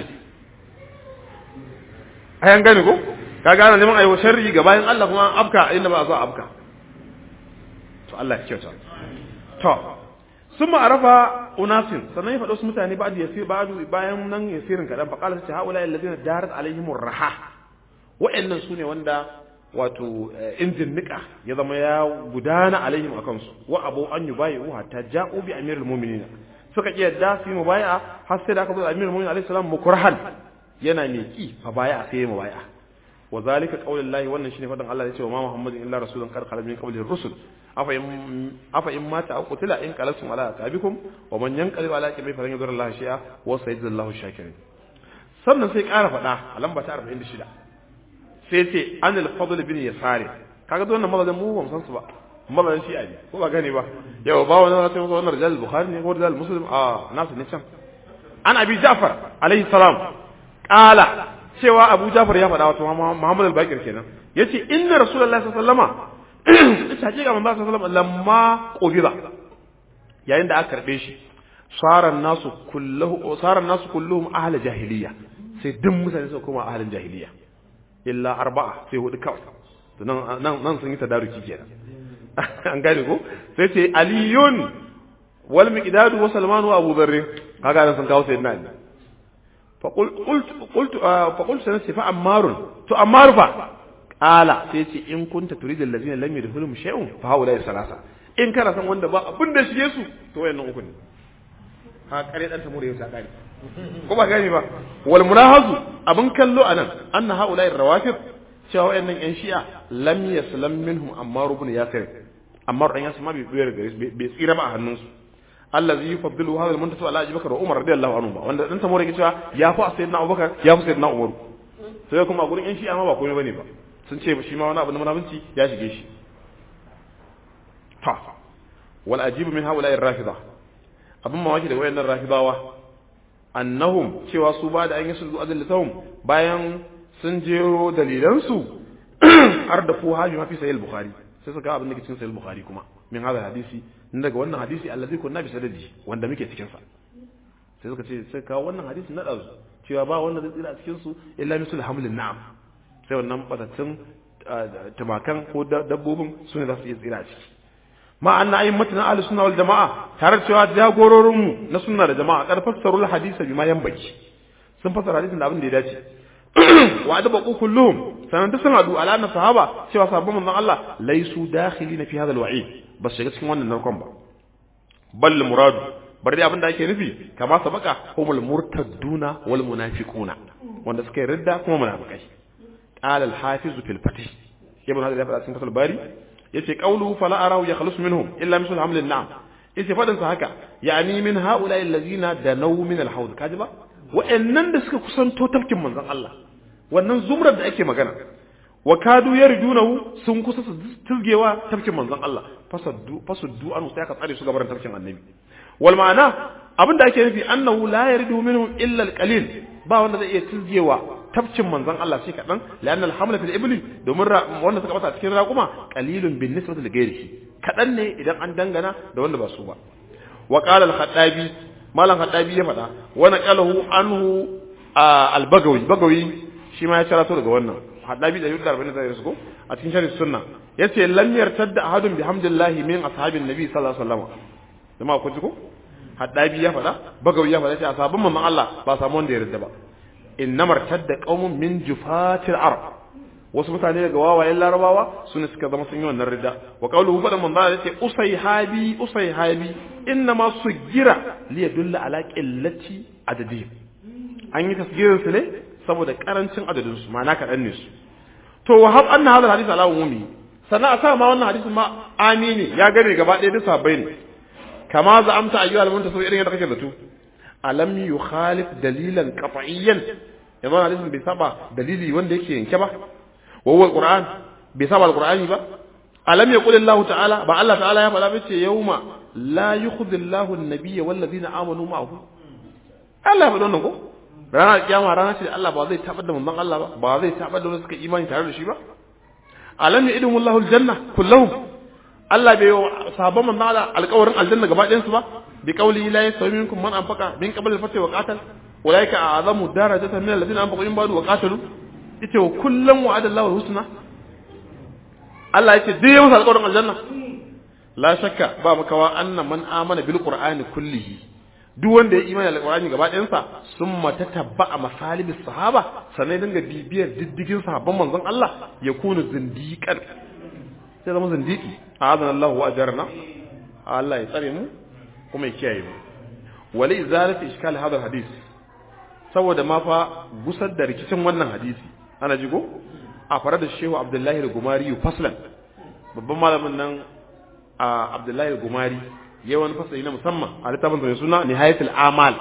ayan gane ko ka gane neman ayo sharri ga bayan Allah kuma an afka inda ba a so afka to Allah ya kyauta to sun ma'arafa unasin sannan ya faɗo su mutane ba da yasir ba bayan nan yasirin kaɗan fa qala ta haula alladhina darat alaihimur raha wa'annan sune wanda wato injin nika ya zama ya gudana alaihim a kansu wa abu an yi bayi hatta ja'u bi amirul mu'minin suka ki yadda su yi mubaya har sai da aka zo amirul mu'minin alaihi salam mukurhan yana mai ki fa baya sai ya mubaya wa zalika qaulullahi wannan shine fadan Allah ya ce wa ma muhammadin illa rasulun qad khala min qablihi rusul afa in afa in mata aw qutila in qalatum ala aqabikum wa man yanqalib ala aqibihi falan yadur Allah shay'a wa sayyidullahu shakirin sannan sai ƙara faɗa a lamba ta 46 sai ce an al-fadl bin yasari kaga wannan mazan mu ban san su ba mazan shi ne ko ba gane ba yau ba wani sai wannan rijal bukhari ne ko rijal muslim a nasu ne can an abi ja'far alaihi salam qala cewa abu ja'far ya faɗa wato muhammad al-bakir kenan yace inna rasulullahi sallallahu alaihi wasallama ita hakika manzo sallallahu alaihi lamma qubida yayin da aka karbe shi saran nasu kulluhu saran nasu kulluhum ahli jahiliya sai duk mutane suka koma ahlin jahiliya illa arba'a sai hudu kawai to nan nan sun yi tadaruki kenan an gane ko sai ce aliyun wal miqdad wa salman wa abu dharr kaga nan sun kawo sayyidina ali fa qult qult fa qult sanasi fa ammarun to ammar fa qala sai ce in kunta turidul ladina lam yadkhulum shay'un fa haula salasa in kana san wanda ba abin da shige su to wayannan uku ne ha kare dan tamure yau ta kare ko ba gani ba wal mulahazu abin kallo anan anna haula'i rawafid cewa wayannan yan shi'a lam yaslam minhum ammar ibn yasir ammar dan yasir ma bai tsira gare bai tsira ba a hannunsu allazi yufaddilu hadha al-muntasu ala abubakar wa umar radiyallahu anhu wanda dan tamore yake cewa ya fa sayyidina abubakar ya fa sayyidina umar sai kuma a gurin yan shi'a ma ba komai bane ba sun ce shi ma wani abu na munafunci ya shige shi ta wal ajibu min haula'i rafida abin mamaki da wayannan rafidawa annahum cewa su ba da an yi sulhu azal litahum bayan sun jero dalilansu har da fu haji mafi sahih bukhari sai suka abin da ke cikin sahih bukhari kuma min hada hadisi in daga wannan hadisi allazi kunna bi sadadi wanda muke cikin sa sai suka ce sai kawo wannan hadisi na dazu cewa ba wanda zai tsira a cikin su illa misul hamlin na'am sai wannan batattun tumakan ko dabbobin su ne za su iya tsira a ciki ma anna ayyumatuna ahli sunna wal jamaa tare da cewa jagororin mu na sunna da jama'a kar fassarul hadisa bima yanbaki sun fassara hadisin da abin da ya dace wa adaba kulluhum sanan duk sun hadu ala anna sahaba cewa sahabban manzon Allah laisu dakhilina fi hadha alwa'id bas shiga cikin wannan narkon ba bal muradu bari dai abin da ake nufi kama sabaka humul murtadduna wal munafiquna wanda suka yi ridda kuma munafikai qala al-hafiz fil fatih ibn hadar ya faɗa cikin fatul bari yace qawluhu fala arahu yakhlus minhum illa misl haml an-na'am yace fadin sa haka yani min haula allazina danaw min al-hawd kaji ba wa'annan da suka kusanto tafkin manzon Allah wannan zumrar da ake magana wa kadu yarjunahu sun kusa su tizgewa tafkin manzon Allah fasaddu fasuddu an sai aka tsare su gaban tafkin annabi wal ma'ana abin da ake nufi annahu la yardu minhum illa al-qalil ba wanda zai iya tizgewa tafkin manzon Allah shi kadan la'anna al-hamla fil ibli domin wanda suka bata cikin raquma qalilun bin nisbati li ghairihi kadan ne idan an dangana da wanda ba su ba wa qala al-khattabi malam khattabi ya faɗa wa naqalahu anhu al-bagawi bagawi shi ma ya cirato daga wannan haddabi da yudda arba'in da ko a cikin sharhi sunna yace lam yartadda ahadun bihamdillahi min ashabin nabi sallallahu alaihi wasallam jama'a ku ji ko haddabi ya faɗa bagawi ya faɗa ce ashabin mamman Allah ba samu wanda ya yarda ba innamar tadda qaumun min jufatil arab wasu mutane daga wawayen larabawa su ne suka zama sun yi wannan ridda wa qawluhu fadan man zalla yace usayhabi usayhabi innama sugira li yadulla ala qillati adadihim an yi tasgirin su ne saboda karancin adadin su ma'ana kaɗan ne su to wa hab anna hadal hadith ala umumi sannan a sa ma wannan hadisin ma amini ya gane gaba ɗaya duk sabai ne kama za amta ayyuhal muntasib irin yadda kake zato alam yukhalif dalilan qat'iyyan yanzu hadisin bai saba dalili wanda yake yanke ba wa huwa alquran bai saba alqurani ba alam yaqul Allah ta'ala ba Allah ta'ala ya faɗa bace yauma la yukhzi Allahu an-nabiyya wal ladina amanu ma'ahu Allah ya faɗa wannan ko ranar kiyama rana ce da Allah ba zai tabar da manzon Allah ba ba zai tabar da wanda suka imani tare da shi ba alam ya'idumu Allahu al-janna kullahum Allah bai sahabban manzon Allah alƙawarin aljanna gaba ɗayan su ba bi qawli la yasawi minkum man anfaqa min qabl al-fath wa qatal ulaika a'zamu darajatan min alladhina anfaqu min ba'du wa qatalu ita wa kullum wa'ada Allahu al-husna Allah yace duk yawan alƙawarin aljanna la shakka ba makawa anna man amana bil qur'ani kullihi duk wanda ya imani da alƙur'ani gaba ɗayan sa summa tatabba'a masalibis sahaba sannan dinga bibiyar diddigin sahabban manzon Allah ya kunu zindiqan sai zama zindiki a'adana Allah wa ajarna Allah ya tsare mu kuma ya kiyaye mu wali zalati iskal hadal hadis saboda ma fa gusar da rikicin wannan hadisi ana jigo a fara da shehu abdullahi al-gumari faslan babban malamin nan a abdullahi al-gumari yayi wani fasali na musamman a littafin sa suna nihayatul amal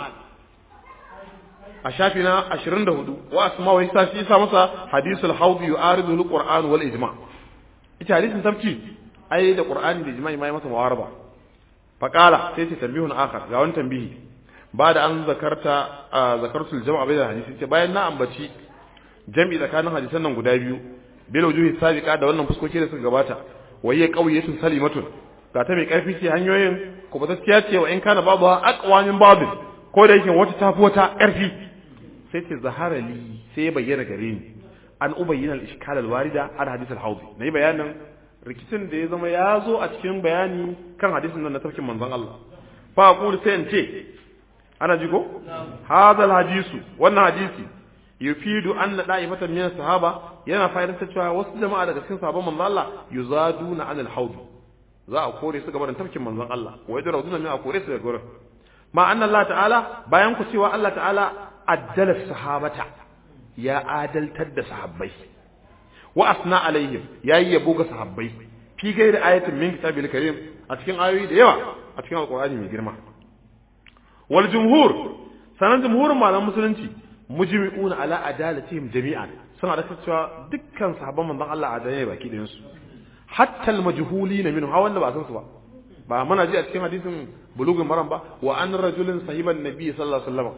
a shafi na 24 wa asma wa isa shi sa masa hadisul hawd yu'aridu al-qur'an wal ijma ita hadisin tafki ai da qur'ani da ijma'i mai masa muwaraba fa qala sai ce tambihun akhar ga wani tambihi ba da an zakarta zakartul jama'a bai da hadisi ce bayan na ambaci jami'i tsakanin hadisan nan guda biyu bil wujuhi sabiqa da wannan fuskoki da suka gabata wa hiya qawiyatun salimatun ga ta mai karfi ce hanyoyin ko ba gaskiya ce wa in kana babu aqwa min babu ko da yake wata tafi wata karfi sai ce zahara li sai bayyana gare ni an ubayyana al-ishkal al-warida al hadith al-hawd nayi bayanin rikicin da ya zama ya zo a cikin bayani kan hadisin nan na tafkin manzon Allah fa aqulu sai in ce ana jigo hadal hadisu wannan hadisi yufidu anna da'ifatan min sahaba yana fa'idantar cewa wasu jama'a daga cikin sahabban manzon Allah yuzaduna anil hawd za a kore su gaban tafkin manzon Allah wa yadrawduna min a kore su daga gurin ma anna Allah ta'ala bayan ku cewa Allah ta'ala addala sahabata ya adaltar da sahabbai wa asna alaihim yayi yabo ga sahabbai fi gairi ayatin min kitabil karim a cikin ayoyi da yawa a cikin alqur'ani mai girma wal jumhur sanan jumhurin malaman musulunci mujmi'una ala adalatihim jami'an suna da cewa dukkan sahabban manzon Allah adalai baki ɗayan su hatta al majhulina minhu ha wanda ba san su ba ba muna ji a cikin hadisin bulugun maram ba wa an rajulin sahiban nabi sallallahu alaihi wasallam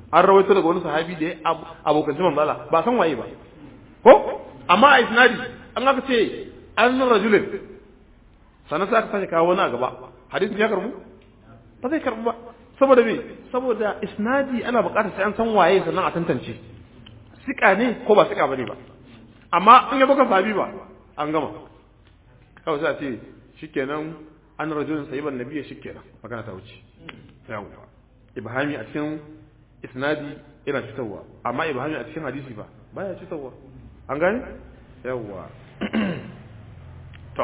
an rawaito daga wani sahabi da ya abokan manzo Allah ba san waye ba ko amma a isnadi an aka ce an rajulin sannan sai aka sake kawo wani a gaba hadisin ya karbu ba zai karbu ba saboda me saboda isnadi ana buƙatar sai an san waye sannan a tantance sika ne ko ba sika bane ba amma in ya baka sahabi ba an gama kawai sai a ce shikenan an rajulin sahiban nabiyyi shikenan magana ta wuce yawa ibhami a cikin isnadi yana cutarwa amma ibhami a cikin hadisi ba baya cutarwa an gane yawa to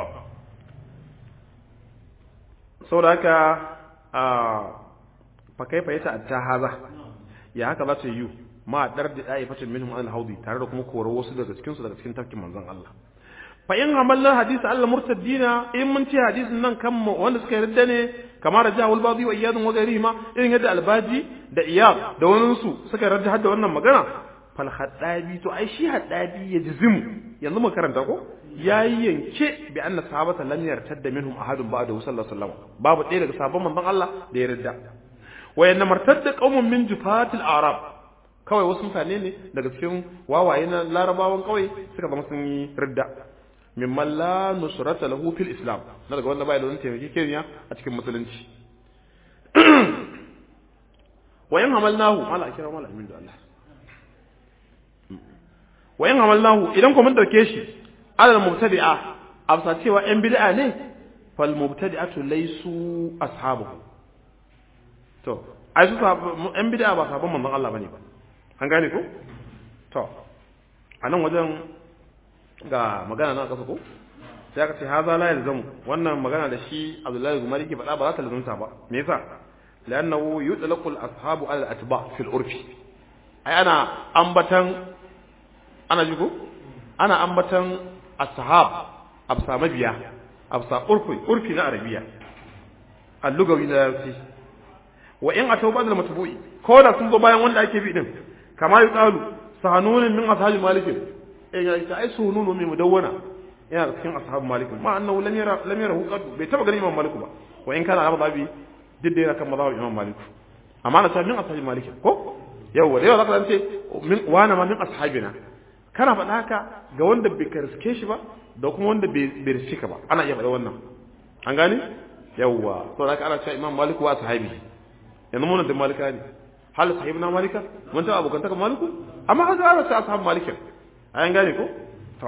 saboda haka a fa kaifa yata atta haza ya haka za ta yi ma dar da dai fatin minhum an haudi tare da kuma korar wasu daga cikin su daga cikin tafkin manzon Allah fa in hamalna hadisi Allah murtaddina in mun ce hadisin nan kan wanda suka yarda ne kamar da jahul badi wa iyadun wa ghairihima irin yadda albaji da iyad da wani su suka yarda hadda wannan magana fal haddabi to ai shi haddabi ya jizimu yanzu mu karanta ko yayi yanke bi anna sahabata lam yartadda minhum ahadun ba'da sallallahu alaihi wasallam babu ɗaya daga sahabban manzon Allah da ya yarda wa yanna martadda qaumun min jufatil arab kawai wasu mutane ne daga cikin wawaye na larabawan kawai suka zama sun yi ridda mimman la nusrata lahu fil islam na daga wanda bai da wani taimaki kenya a cikin musulunci wa in hamalnahu mala kira mala amin da Allah wa in hamalnahu idan ko mun dauke shi alal mubtadi'a afsa cewa yan bid'a ne fal mubtadi'atu laysu ashabuhu to ai su yan bid'a ba sabon manzon Allah bane ba an gane ko to anan wajen ga magana na kasa ko sai aka ce haza la yalzamu wannan magana da shi Abdullahi Gumari ke faɗa ba za ta lazumta ba me yasa lannahu yutlaqu al-ashabu ala al-atba fi al-urfi ai ana ambatan ana ji ko ana ambatan ashab absa mabiya absa urfi urfi na arabiya al-lugawi na yarsi wa in atau ba'd al-matbu'i ko da sun zo bayan wanda ake bi din kama yuqalu sahanunin min ashabi malikin ya ta ai sununu mai mudawwana yana cikin ashabu malik ma annahu lam yara lam yara qad bai taba ganin imam malik ba wa in kana abu babi didda yana kan mazhabin imam malik amma na min ashabi malik ko yawa da yawa zaka ce min wana ma min ashabina kana faɗa haka ga wanda bai karske shi ba da kuma wanda bai riske ka ba ana iya faɗa wannan an gane yawa to zaka ana cewa imam malik wa sahabi yanzu mun da malika ne hal sahibna malika mun ta abokan ta maliku amma haka ana ta ashabu malikin an gane ko to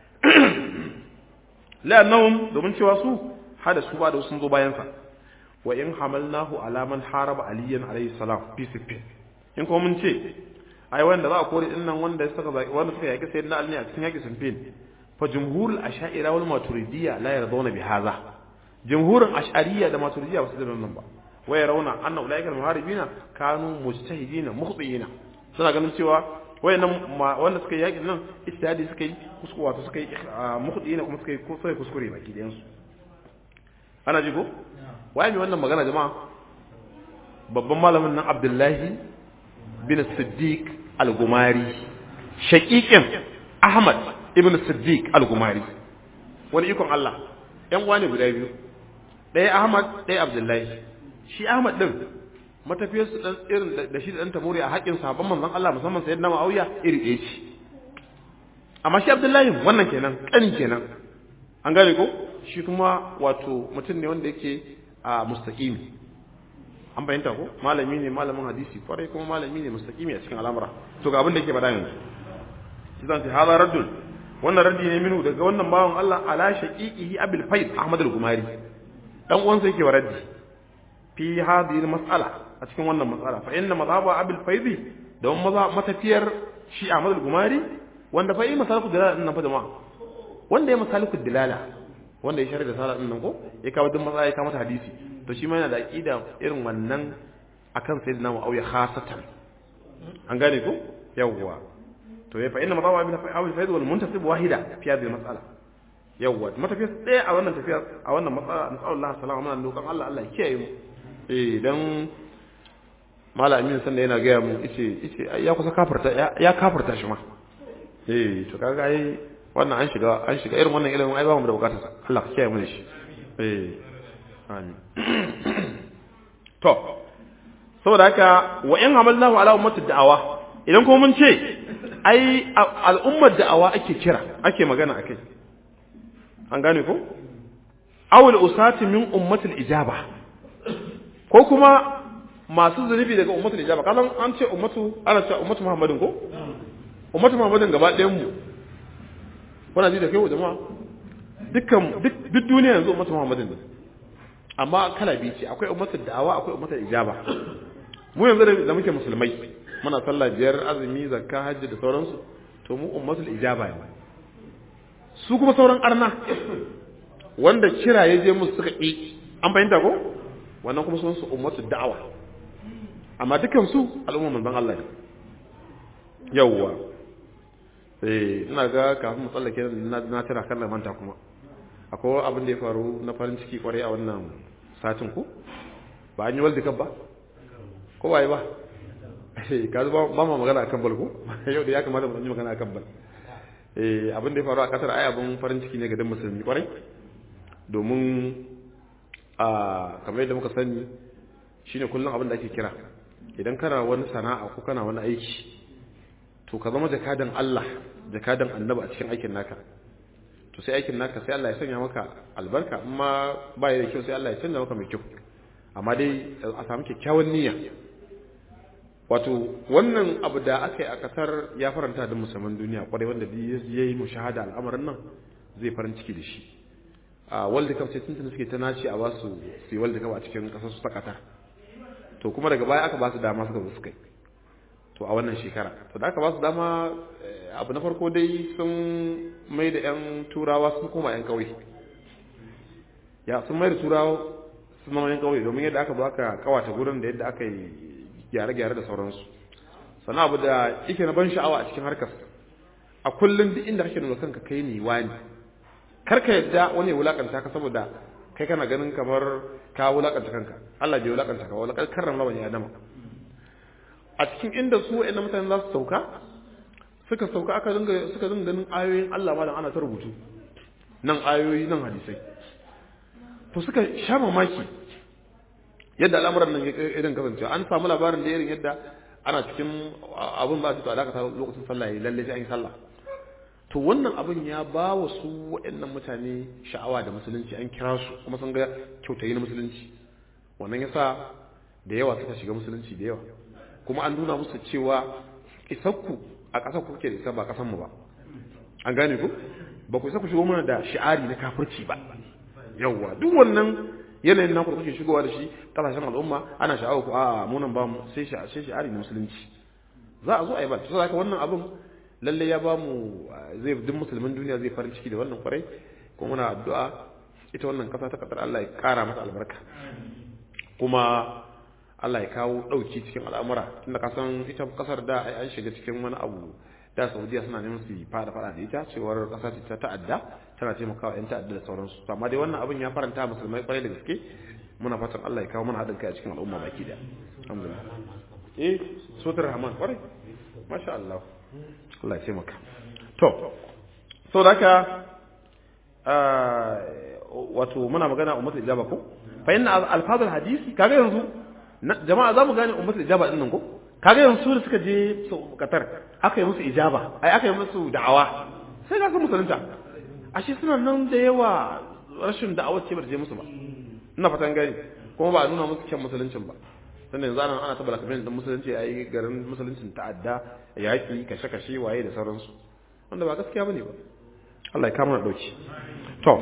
la'annahum domin cewa su hada su ba da sun zo bayan sa wa in hamalnahu ala man haraba aliyan alayhi salam fi sifin in kuma mun ce ai wanda za a kore din nan wanda suka wanda suka yaki sayyidina ali a cikin yaki sifin fa jumhurul ash'ira wal maturidiyya la yarduna bi hadha jumhurul ash'ariyya da maturidiyya ba su da nan ba wa yarawna anna ulaika al muharibina kanu mujtahidina mukhbiina suna ganin cewa wayannan wanda suka yi yakin nan ijtihadi suka yi kuskure wato suka yi mukhdi ne kuma suka yi ko sai kuskure baki da yansu ana ji ko waye mai wannan magana jama'a babban malamin nan Abdullahi bin Siddiq al-Gumari shaqiqin Ahmad ibn Siddiq al-Gumari wani ikon Allah yan uwa ne guda biyu ɗaya Ahmad ɗaya Abdullahi shi Ahmad din matafiyar su dan irin da shi da dan tamuri a haƙin sahabban manzon Allah musamman sayyidina Muawiya iri ɗaya ce amma shi Abdullahi wannan kenan kani kenan an gane ko shi kuma wato mutum ne wanda yake a mustaqimi an bayyanta ko malami ne malamin hadisi kwarai kuma malami ne mustaqimi a cikin al'amura to ga abin da yake faɗa yanzu shi zan ce hada raddul wannan raddi ne minu daga wannan bawan Allah ala shaqiqihi abil faid ahmad al-gumari dan uwansa yake wa raddi fi hadhihi al-mas'ala a cikin wannan matsala fa inna madhhabu abil faidi da wani matafiyar shi Ahmad al-Gumari wanda fa yi masaliku dilala din nan fa jama'a wanda ya masaliku dilala wanda ya shari'a da sala din nan ko ya kawo duk matsala ya kawo mata hadisi to shi ma yana da aqida irin wannan akan sayyidina Muawiya khasatan an gane ko yawwa to ya fa inna madhhabu abil faidi wal muntasib wahida fi hadhihi al-mas'ala yawwa matafiyar ɗaya a wannan tafiya a wannan matsala nasallallahu alaihi wasallam muna roƙon Allah Allah ya kiyaye mu eh dan malamin sanda yana gaya mu ice ice ya kusa kafirta ya kafirta shi ma eh to kaga ai wannan an shiga an shiga irin wannan ilimin ai ba mu da bukatar sa Allah ka kiyaye mu da shi eh amin to saboda haka wa in hamalnahu ala ummati da'awa idan kuma mun ce ai al'ummar da'awa ake kira ake magana akai an gane ko awul usati min ummatil ijaba ko kuma masu zunubi daga ummatul ijaba kalan an ce ummatu ana cewa ummatu muhammadin ko ummatu muhammadin gaba ɗayan mu kuna ji da kai jama'a dukkan duk duniya yanzu ummatu muhammadin ne amma kala biyu ce akwai ummatul da'awa akwai ummatul ijaba mu yanzu da muke musulmai muna sallah biyar azumi zakka hajji da sauransu to mu ummatul ijaba ne su kuma sauran arna wanda kira ya je musu suka ƙi an fahimta ko wannan kuma sun su ummatul da'awa amma dukan su al'umma manzon Allah ne yawwa eh ina ga kafin mu tsallake na tira kan manta kuma akwai abin da ya faru na farin ciki kwarai a wannan satin ku ba an yi world cup ba ko waye ba ka ba ba ma magana akan bal ko yau da ya kamata mu yi magana akan bal eh abin da ya faru a kasar ai abin farin ciki ne ga dan musulmi kwarai domin a kamar yadda muka sani shine kullum abin da ake kira idan kana wani sana'a ko kana wani aiki to ka zama jakadan Allah jakadan annabi a cikin aikin naka to sai aikin naka sai Allah ya sanya maka albarka amma ba ya da kyau sai Allah ya canza maka mai kyau amma dai a samu kyakkyawan niyya wato wannan abu da aka yi a kasar ya faranta da musamman duniya kwarai wanda ya yi mushahada al'amarin nan zai farin ciki da shi a world cup sai tuntun suke ta naci a basu su yi world cup a cikin kasar su ta qatar to kuma daga baya aka ba su dama suka zo suka yi to a wannan shekara to da aka ba su dama abu na farko dai sun mai da 'yan turawa sun koma 'yan kauye ya sun mai da turawa sun zama 'yan kauye domin yadda aka zo aka kawata gurin da yadda aka yi gyare-gyare da sauransu sannan abu da yake na ban sha'awa a cikin harkar a kullum duk inda kake nuna kanka kai ne wani kar ka yadda wani ya wulakanta ka saboda kai kana ganin kamar ka wulakanta kanka Allah bai wulakanta ka wala karram lawan ya adama a cikin inda su wa'annan mutane za su sauka suka sauka aka dinga suka dinga ganin ayoyin Allah malam ana ta rubutu nan ayoyi nan hadisai to suka sha mamaki yadda al'amuran nan irin kasance an samu labarin da irin yadda ana cikin abun ba su to alaka ta lokacin sallah yayi lalle sai an yi sallah to wannan abin ya ba wa su waɗannan mutane sha'awa da musulunci an kira su kuma sun ga kyautayi na musulunci wannan yasa da yawa suka shiga musulunci da yawa kuma an nuna musu cewa isakku a ƙasar ku kuke da isa ba ƙasar mu ba an gane ku ba ku isa ku shigo mana da shi'ari na kafirci ba yawwa duk wannan yanayin naku da kuke shigowa da shi kasashen al'umma ana sha'awa ku a munan ba mu sai shi'ari na musulunci za a zo a yi ba to haka wannan abin lalle ya ba mu zai duk musulmin duniya zai farin ciki da wannan kwarai kuma muna addu'a ita wannan kasa ta kasar Allah ya kara mata albarka kuma Allah ya kawo dauki cikin al'amura tunda ka san ita kasar da ai an shiga cikin wani abu da Saudiya suna neman su fada fada da ita cewar kasa ta ta'adda tana taimakawa yan ta'adda da sauransu amma dai wannan abin ya faranta musulmai kwarai da gaske muna fatan Allah ya kawo mana haɗin kai a cikin al'umma baki da alhamdulillah eh sotar rahman kwarai masha Allah Allah ya maka to so da haka wato muna magana ummatul ijaba ko fa inna alfazul hadisi kaga yanzu jama'a za mu gane ummatul ijaba din nan ko kaga yanzu su da suka je Qatar aka yi musu ijaba ai aka yi musu da'awa sai ga su musulunta ashe suna nan da yawa rashin da'awa ce bar je musu ba ina fatan gani kuma ba a nuna musu kyan musuluncin ba sannan yanzu ana ana tabbata kamar din musulunci ai garin musuluncin ta'adda yaki kashe kashe waye da sauransu wanda ba gaskiya bane ba Allah ya kama na dauki to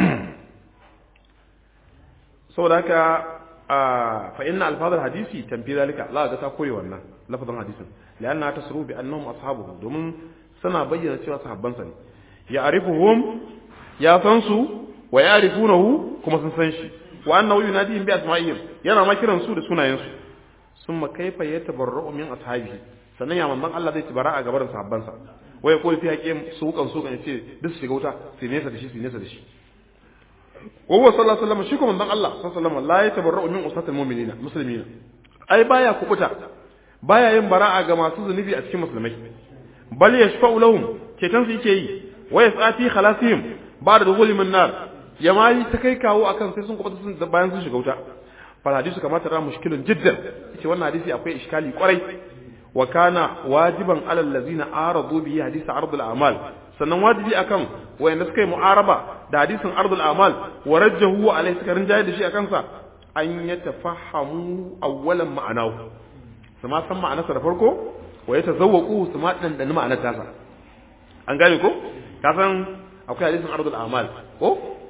saboda haka fa inna alfazal hadisi tanfi zalika Allah ga ta koyi wannan lafazin hadisin lianna tasru bi annahum ashabuhu domin suna bayyana cewa sahabban sa ne ya arifuhum ya san su wa ya'rifunahu kuma sun san shi wa annahu yunadihim bi asma'ihim yana ma kiran su da sunayen su summa kaifa yatabarra'u min ashabihi sannan ya manzon Allah zai tibara a gaban sahabban sa waya ko fi haƙin sukan sukan yace duk su shiga wuta su nesa da shi su nesa da shi wa huwa sallallahu alaihi wasallam shi kuma manzon Allah sallallahu alaihi wasallam la yatabarra'u min usatil mu'minina muslimina ai baya kubuta baya yin bara'a ga masu zunubi a cikin musulmai bal yashfa'u lahum cetan su yake yi wa yasati khalasihim ba da dukhuli min nar ya ma yi ta kai kawo akan sai sun kubuta sun bayan sun shiga wuta fal hadisu kama tara mushkilun jiddan yace wannan hadisi akwai iskali kwarai wa kana wajiban alal ladzina aradu bi hadisi ardul a'mal sannan wajibi akan wayanda suka yi mu'araba da hadisin ardul a'mal wa rajjahu alai suka rinjaye da shi akan sa an yatafahhamu awwalan ma'anahu su ma san ma'anarsa da farko wa yatazawwaqu su ma dan ma'anar tasa an gane ko ka san akwai hadisin ardul a'mal ko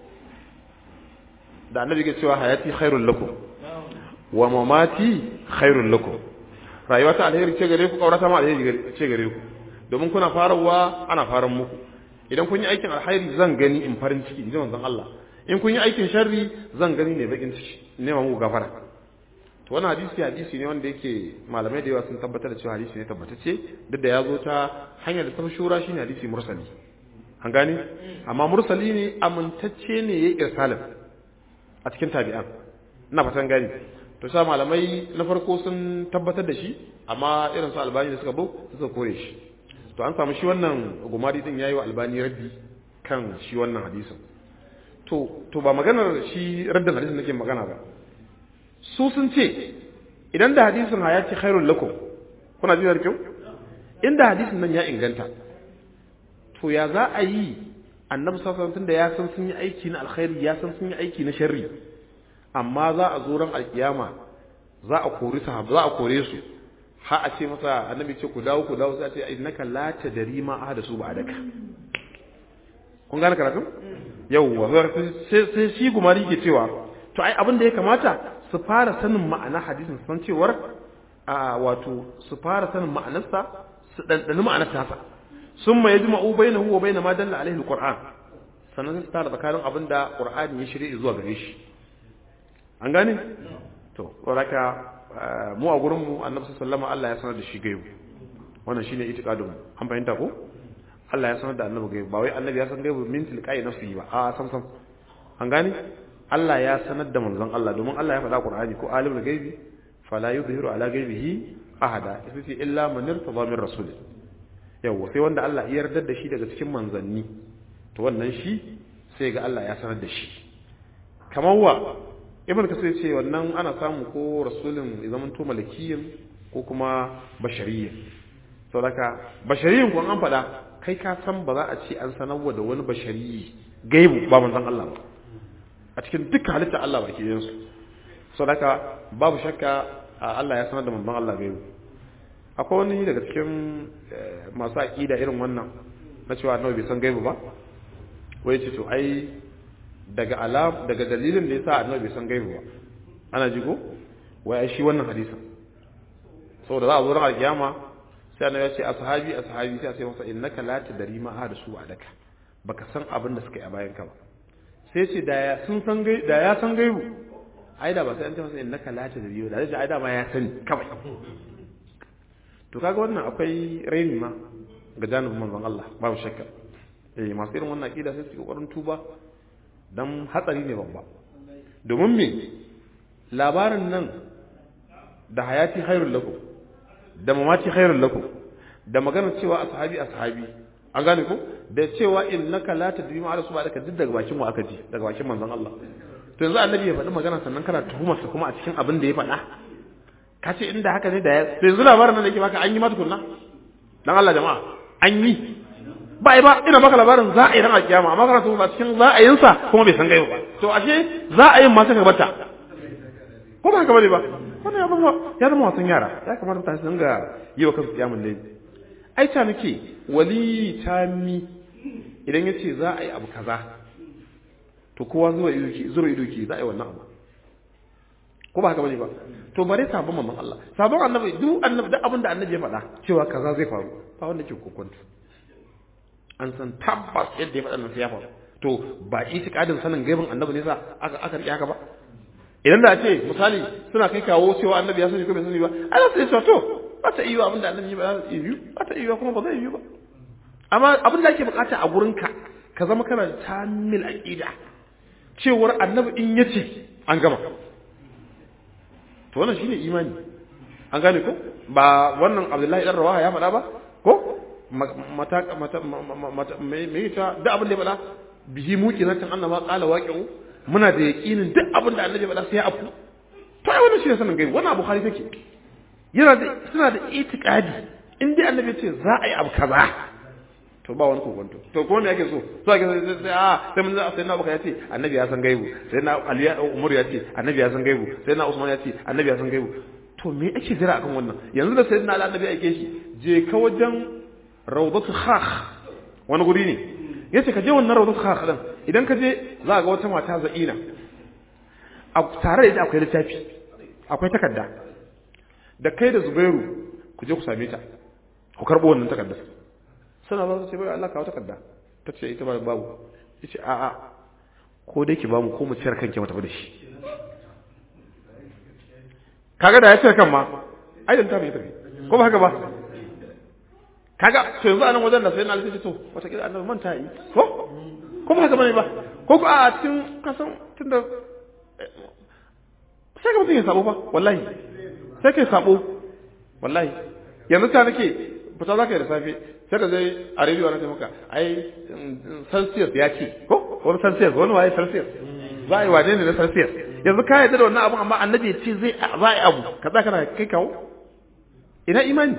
da annabi ke cewa hayati khairul lakum wa mamati khairul lakum rayuwa ta alheri ce gare ku kaurata ma alheri ce gare ku domin kuna farawa ana faran muku idan kun yi aikin alheri zan gani in farin ciki inji manzon Allah in kun yi aikin sharri zan gani ne bakin ciki ne muku gafara to wannan hadisi hadisi ne wanda yake malamai da yawa sun tabbatar da cewa hadisi ne tabbatacce duk da ya zo ta hanyar da ta shura shine hadisi mursali an gane amma mursali ne amintacce ne yayi irsalin a cikin tabi'an ina fatan gani to sa malamai na farko sun tabbatar da shi amma irin su albani da suka bo suka kore shi to an samu shi wannan gumari din yayi wa albani raddi kan shi wannan hadisin to to ba maganar shi raddin hadisin nake magana ba su sun ce idan da hadisin ya ce khairul lakum kuna ji da kyau inda hadisin nan ya inganta to ya za a yi annabi sallallahu alaihi da ya san sun yi aiki na alkhairi ya san sun yi aiki na sharri amma za a zo ran alkiyama za a kori sahaba za a kore su ha a ce masa annabi ce ku dawo ku dawo sai a ce innaka la tadri ma ahada su ba'daka kun gane karatu yawwa sai sai shi gumari ke cewa to ai abin da ya kamata su fara sanin ma'ana hadisin san cewar a wato su fara sanin ma'anarsa su dandani ma'anar tasa summa yajma'u bainahu wa bain ma dalla alaihi alquran sannan su tara tsakanin abin da qur'ani ya shirye zuwa gare shi an gane to saboda mu a gurin mu annabi sallallahu Allah ya sanar da shi gaibu wannan shine itiqadun mu an fahimta ko Allah ya sanar da annabi gaibu ba wai annabi ya san gaibu min tilqai nafsihi ba a sam sam an gane Allah ya sanar da manzon Allah domin Allah ya faɗa Qur'ani ko alimul gaibi fala yudhiru ala gaibihi ahada yace illa man irtada min rasul yawa sai wanda Allah ya yarda da shi daga cikin manzanni to wannan shi sai ga Allah ya sanar da shi kamar wa ibn kasir ce wannan ana samu ko rasulun zaman to malakiyin ko kuma bashariyin saboda bashariyin ko an faɗa kai ka san ba za a ce an sanarwa da wani bashariyi gaibu ba manzon Allah ba a cikin dukkan halitta Allah baki yin su saboda babu shakka Allah ya sanar da manzon Allah gaibu akwai wani daga cikin masu aqida irin wannan na cewa annabi bai san gaibu ba wai ce to ai daga alam daga dalilin da yasa annabi bai san gaibu ba ana ji ko wai ai shi wannan hadisin saboda za a zo ran alkiyama sai annabi ya ce ashabi ashabi sai a ce masa innaka la tadri ma hada su adaka baka san abin da suka yi a bayan ka ba sai ce da ya sun san gai da ya san gaibu ai da ba sai an ce masa innaka la tadri da zai ai da ma ya sani kawai to kaga wannan akwai raini ma ga janibin manzon Allah babu shakka eh masu irin wannan akida sai su kokarin tuba dan hatsari ne babba domin me labarin nan da hayati khairul lakum da mamati khairul lakum da magana cewa ashabi ashabi an gane ko da cewa innaka la tadri ma ala subhanaka duk daga bakin mu aka ji daga bakin manzon Allah to yanzu annabi ya faɗi magana sannan kana tuhumar sa kuma a cikin abin da ya faɗa ka ce inda haka ne da ya to yanzu labarin nan da yake baka an yi ma tukunna dan Allah jama'a an yi ba ai ba ina baka labarin za a yi ran alkiyama amma kana tuhuma cikin za a yin sa kuma bai san gaiba ba to ashe za a yi ma saka bata ko ba haka bane ba wannan ya zama ya zama wasan yara ya kamata mutane su dinga yi wa kansu kiyamun laifi ai ta nake wali tami idan ya ce za a yi abu kaza to kowa zuwa ido ke zuwa ido ke za a yi wannan abu ko ba haka bane ba to bare sabon mamman Allah sabon annabi duk annabi duk abin da annabi ya faɗa cewa kaza zai faru ba wanda ke kokonta an san tabbas yadda ya faɗa nan sai ya faru to ba itikadin sanin gaibin annabi ne sa aka aka rike haka ba idan da a ce misali suna kai kawo cewa annabi ya sani ko bai sani ba ana sai cewa to ba ta iya abin da annabi ba za ta iya ba ta iya kuma ba zai iya ba amma abin da ake bukata a gurinka ka zama kana da tamil aqida cewar annabi in yace an gama to wannan shine imani an gane ko ba wannan Abdullahi dan Rawaha ya faɗa ba ko mata mata me ta da abin da ya faɗa bihi muqinatan annama qala waqi'u muna da yaqinin duk abin da annabi ya faɗa sai ya afu to ai wannan shi ne sanin gaibu wannan abu hali take yana da suna da itikadi in dai annabi ce za a yi abu kaza to ba wani kokonto to kuma me yake so so ake sai a sai mun sai na baka yace annabi ya san gaibu sai na ali umar ya ce annabi ya san gaibu sai na usman ya ce annabi ya san gaibu to me ake jira akan wannan yanzu da sayyidina ali annabi yake shi je ka wajen rawdatu khakh wani guri ne yace ka je wannan rawdatu khakh din idan ka je za ga wata mata za'ina a tare da ita akwai littafi akwai takarda da kai da zubairu ku je ku same ta ku karbo wannan takardar suna ba su ce bai Allah kawo takarda ta ce ita ba babu ya ce a'a ko dai ki bamu ko mu ciyar kanki mata da shi kaga da ya ciyar kan ma ai da tafi tafi ko ba haka ba kaga to yanzu anan wajen da sai na alƙi to wata kila annabi manta yi ko ko ba haka bane ba ko ko a cikin kasan tunda sai ka mutum ya sabo fa wallahi sai ka sabo wallahi yanzu ta nake fita za ka yi da safe sai ka zai a rediyo na maka ai celsius ya ce ko wani celsius wani waye celsius za a yi wane ne na celsius yanzu ka yarda da wannan abun amma annabi ya ce zai za a yi abu kaza kana kai kawo ina imani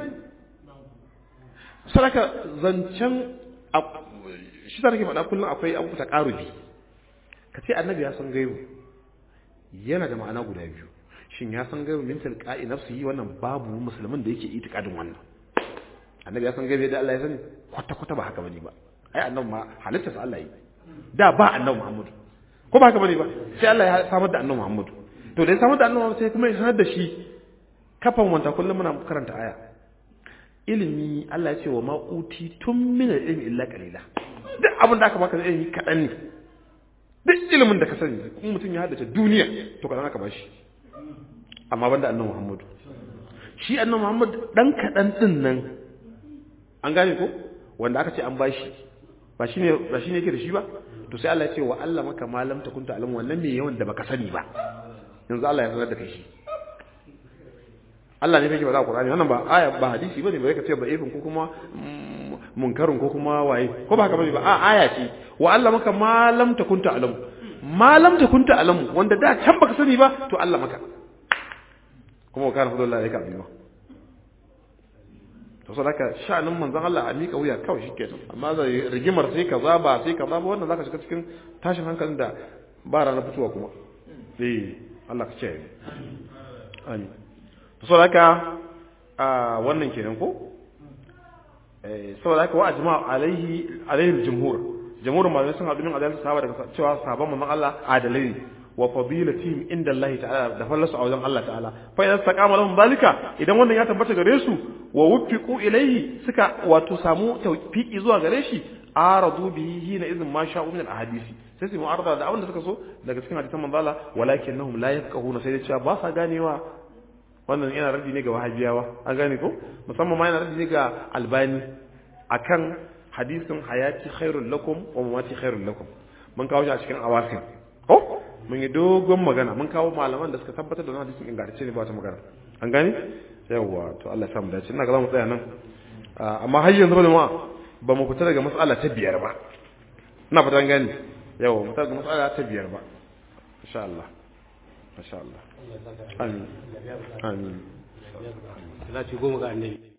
sadaka zancen shi ta nake faɗa kullum akwai abu ta ƙarubi ka ce annabi ya san gaibu yana da ma'ana guda biyu shin ya san gaibu min tilqa'i nafsihi wannan babu musulmin da yake itikadin wannan annabi ya san gaibe da Allah ya sani kwata kwata ba haka bane ba ai annabi ma halitta sa Allah yi da ba annabi Muhammad ko ba haka bane ba sai Allah ya samar da annabi Muhammad to da ya samar da annabi Muhammad sai kuma ya sanar da shi kafan wanta kullum muna karanta aya ilimi Allah ya ce wa ma uti tun min ilmi illa qalila duk abin da aka baka da ilimi kadan ne duk ilimin da ka sani in mutum ya haddace duniya to kadan aka bashi amma banda annabi Muhammad shi annabi Muhammad dan kadan din nan an gane ko wanda aka ce an bashi ba shine ba shine yake da shi ba to sai Allah ya ce wa Allah maka malam ta kunta alam wannan me yawan da baka sani ba yanzu Allah ya sanar da kai shi Allah ne yake faɗa a Qur'ani wannan ba aya ba hadisi bane ba yake ce ba ifin ko kuma munkarin ko kuma waye ko ba haka bane ba a aya ce wa Allah maka malam ta kunta alam malam ta kunta alam wanda da can baka sani ba to Allah maka kuma kana fadlullahi alayka azima to sai haka sha'anin manzon Allah a mika wuya kawai shikenan amma da rigimar sai kaza ba sai kaza ba wannan zaka shiga cikin tashin hankalin da ba rana fituwa kuma eh Allah ka ce amin to sai haka a wannan kenan ko eh saboda haka wa ajma alaihi alaihi jumhur jumhur malamai sun haɗu min adalci sahaba daga cewa sahaban manzon Allah adalai ne wa fadilatihim inda Allah ta'ala da fallasu a wajen Allah ta'ala fa idan taqama lahum zalika idan wannan ya tabbata gare su wa wuffiqu ilayhi suka wato samu tawfiqi zuwa gare shi aradu bihi hina idhin ma sha'u min al-ahadisi sai su mu'arada da abin da suka so daga cikin hadisan manzo Allah walakinnahum la yafqahuna sai da cewa ba sa ganewa wannan yana radi ne ga wahabiyawa an gane ko musamman ma yana radi ne ga albani akan hadisin hayati khairul lakum wa mamati khairul lakum mun kawo shi a cikin awasin ko mun yi dogon magana mun kawo malaman da suka tabbatar da wannan hadisin ingantacce ne ba ta magana an gane yawa to Allah ya samu dace ina ga zamu tsaya nan amma har yanzu ba ba mu fita daga mas'ala ta biyar ba ina fata an gane yawa mu fita daga mas'ala ta biyar ba insha Allah insha Allah amin amin Salati goma ga annabi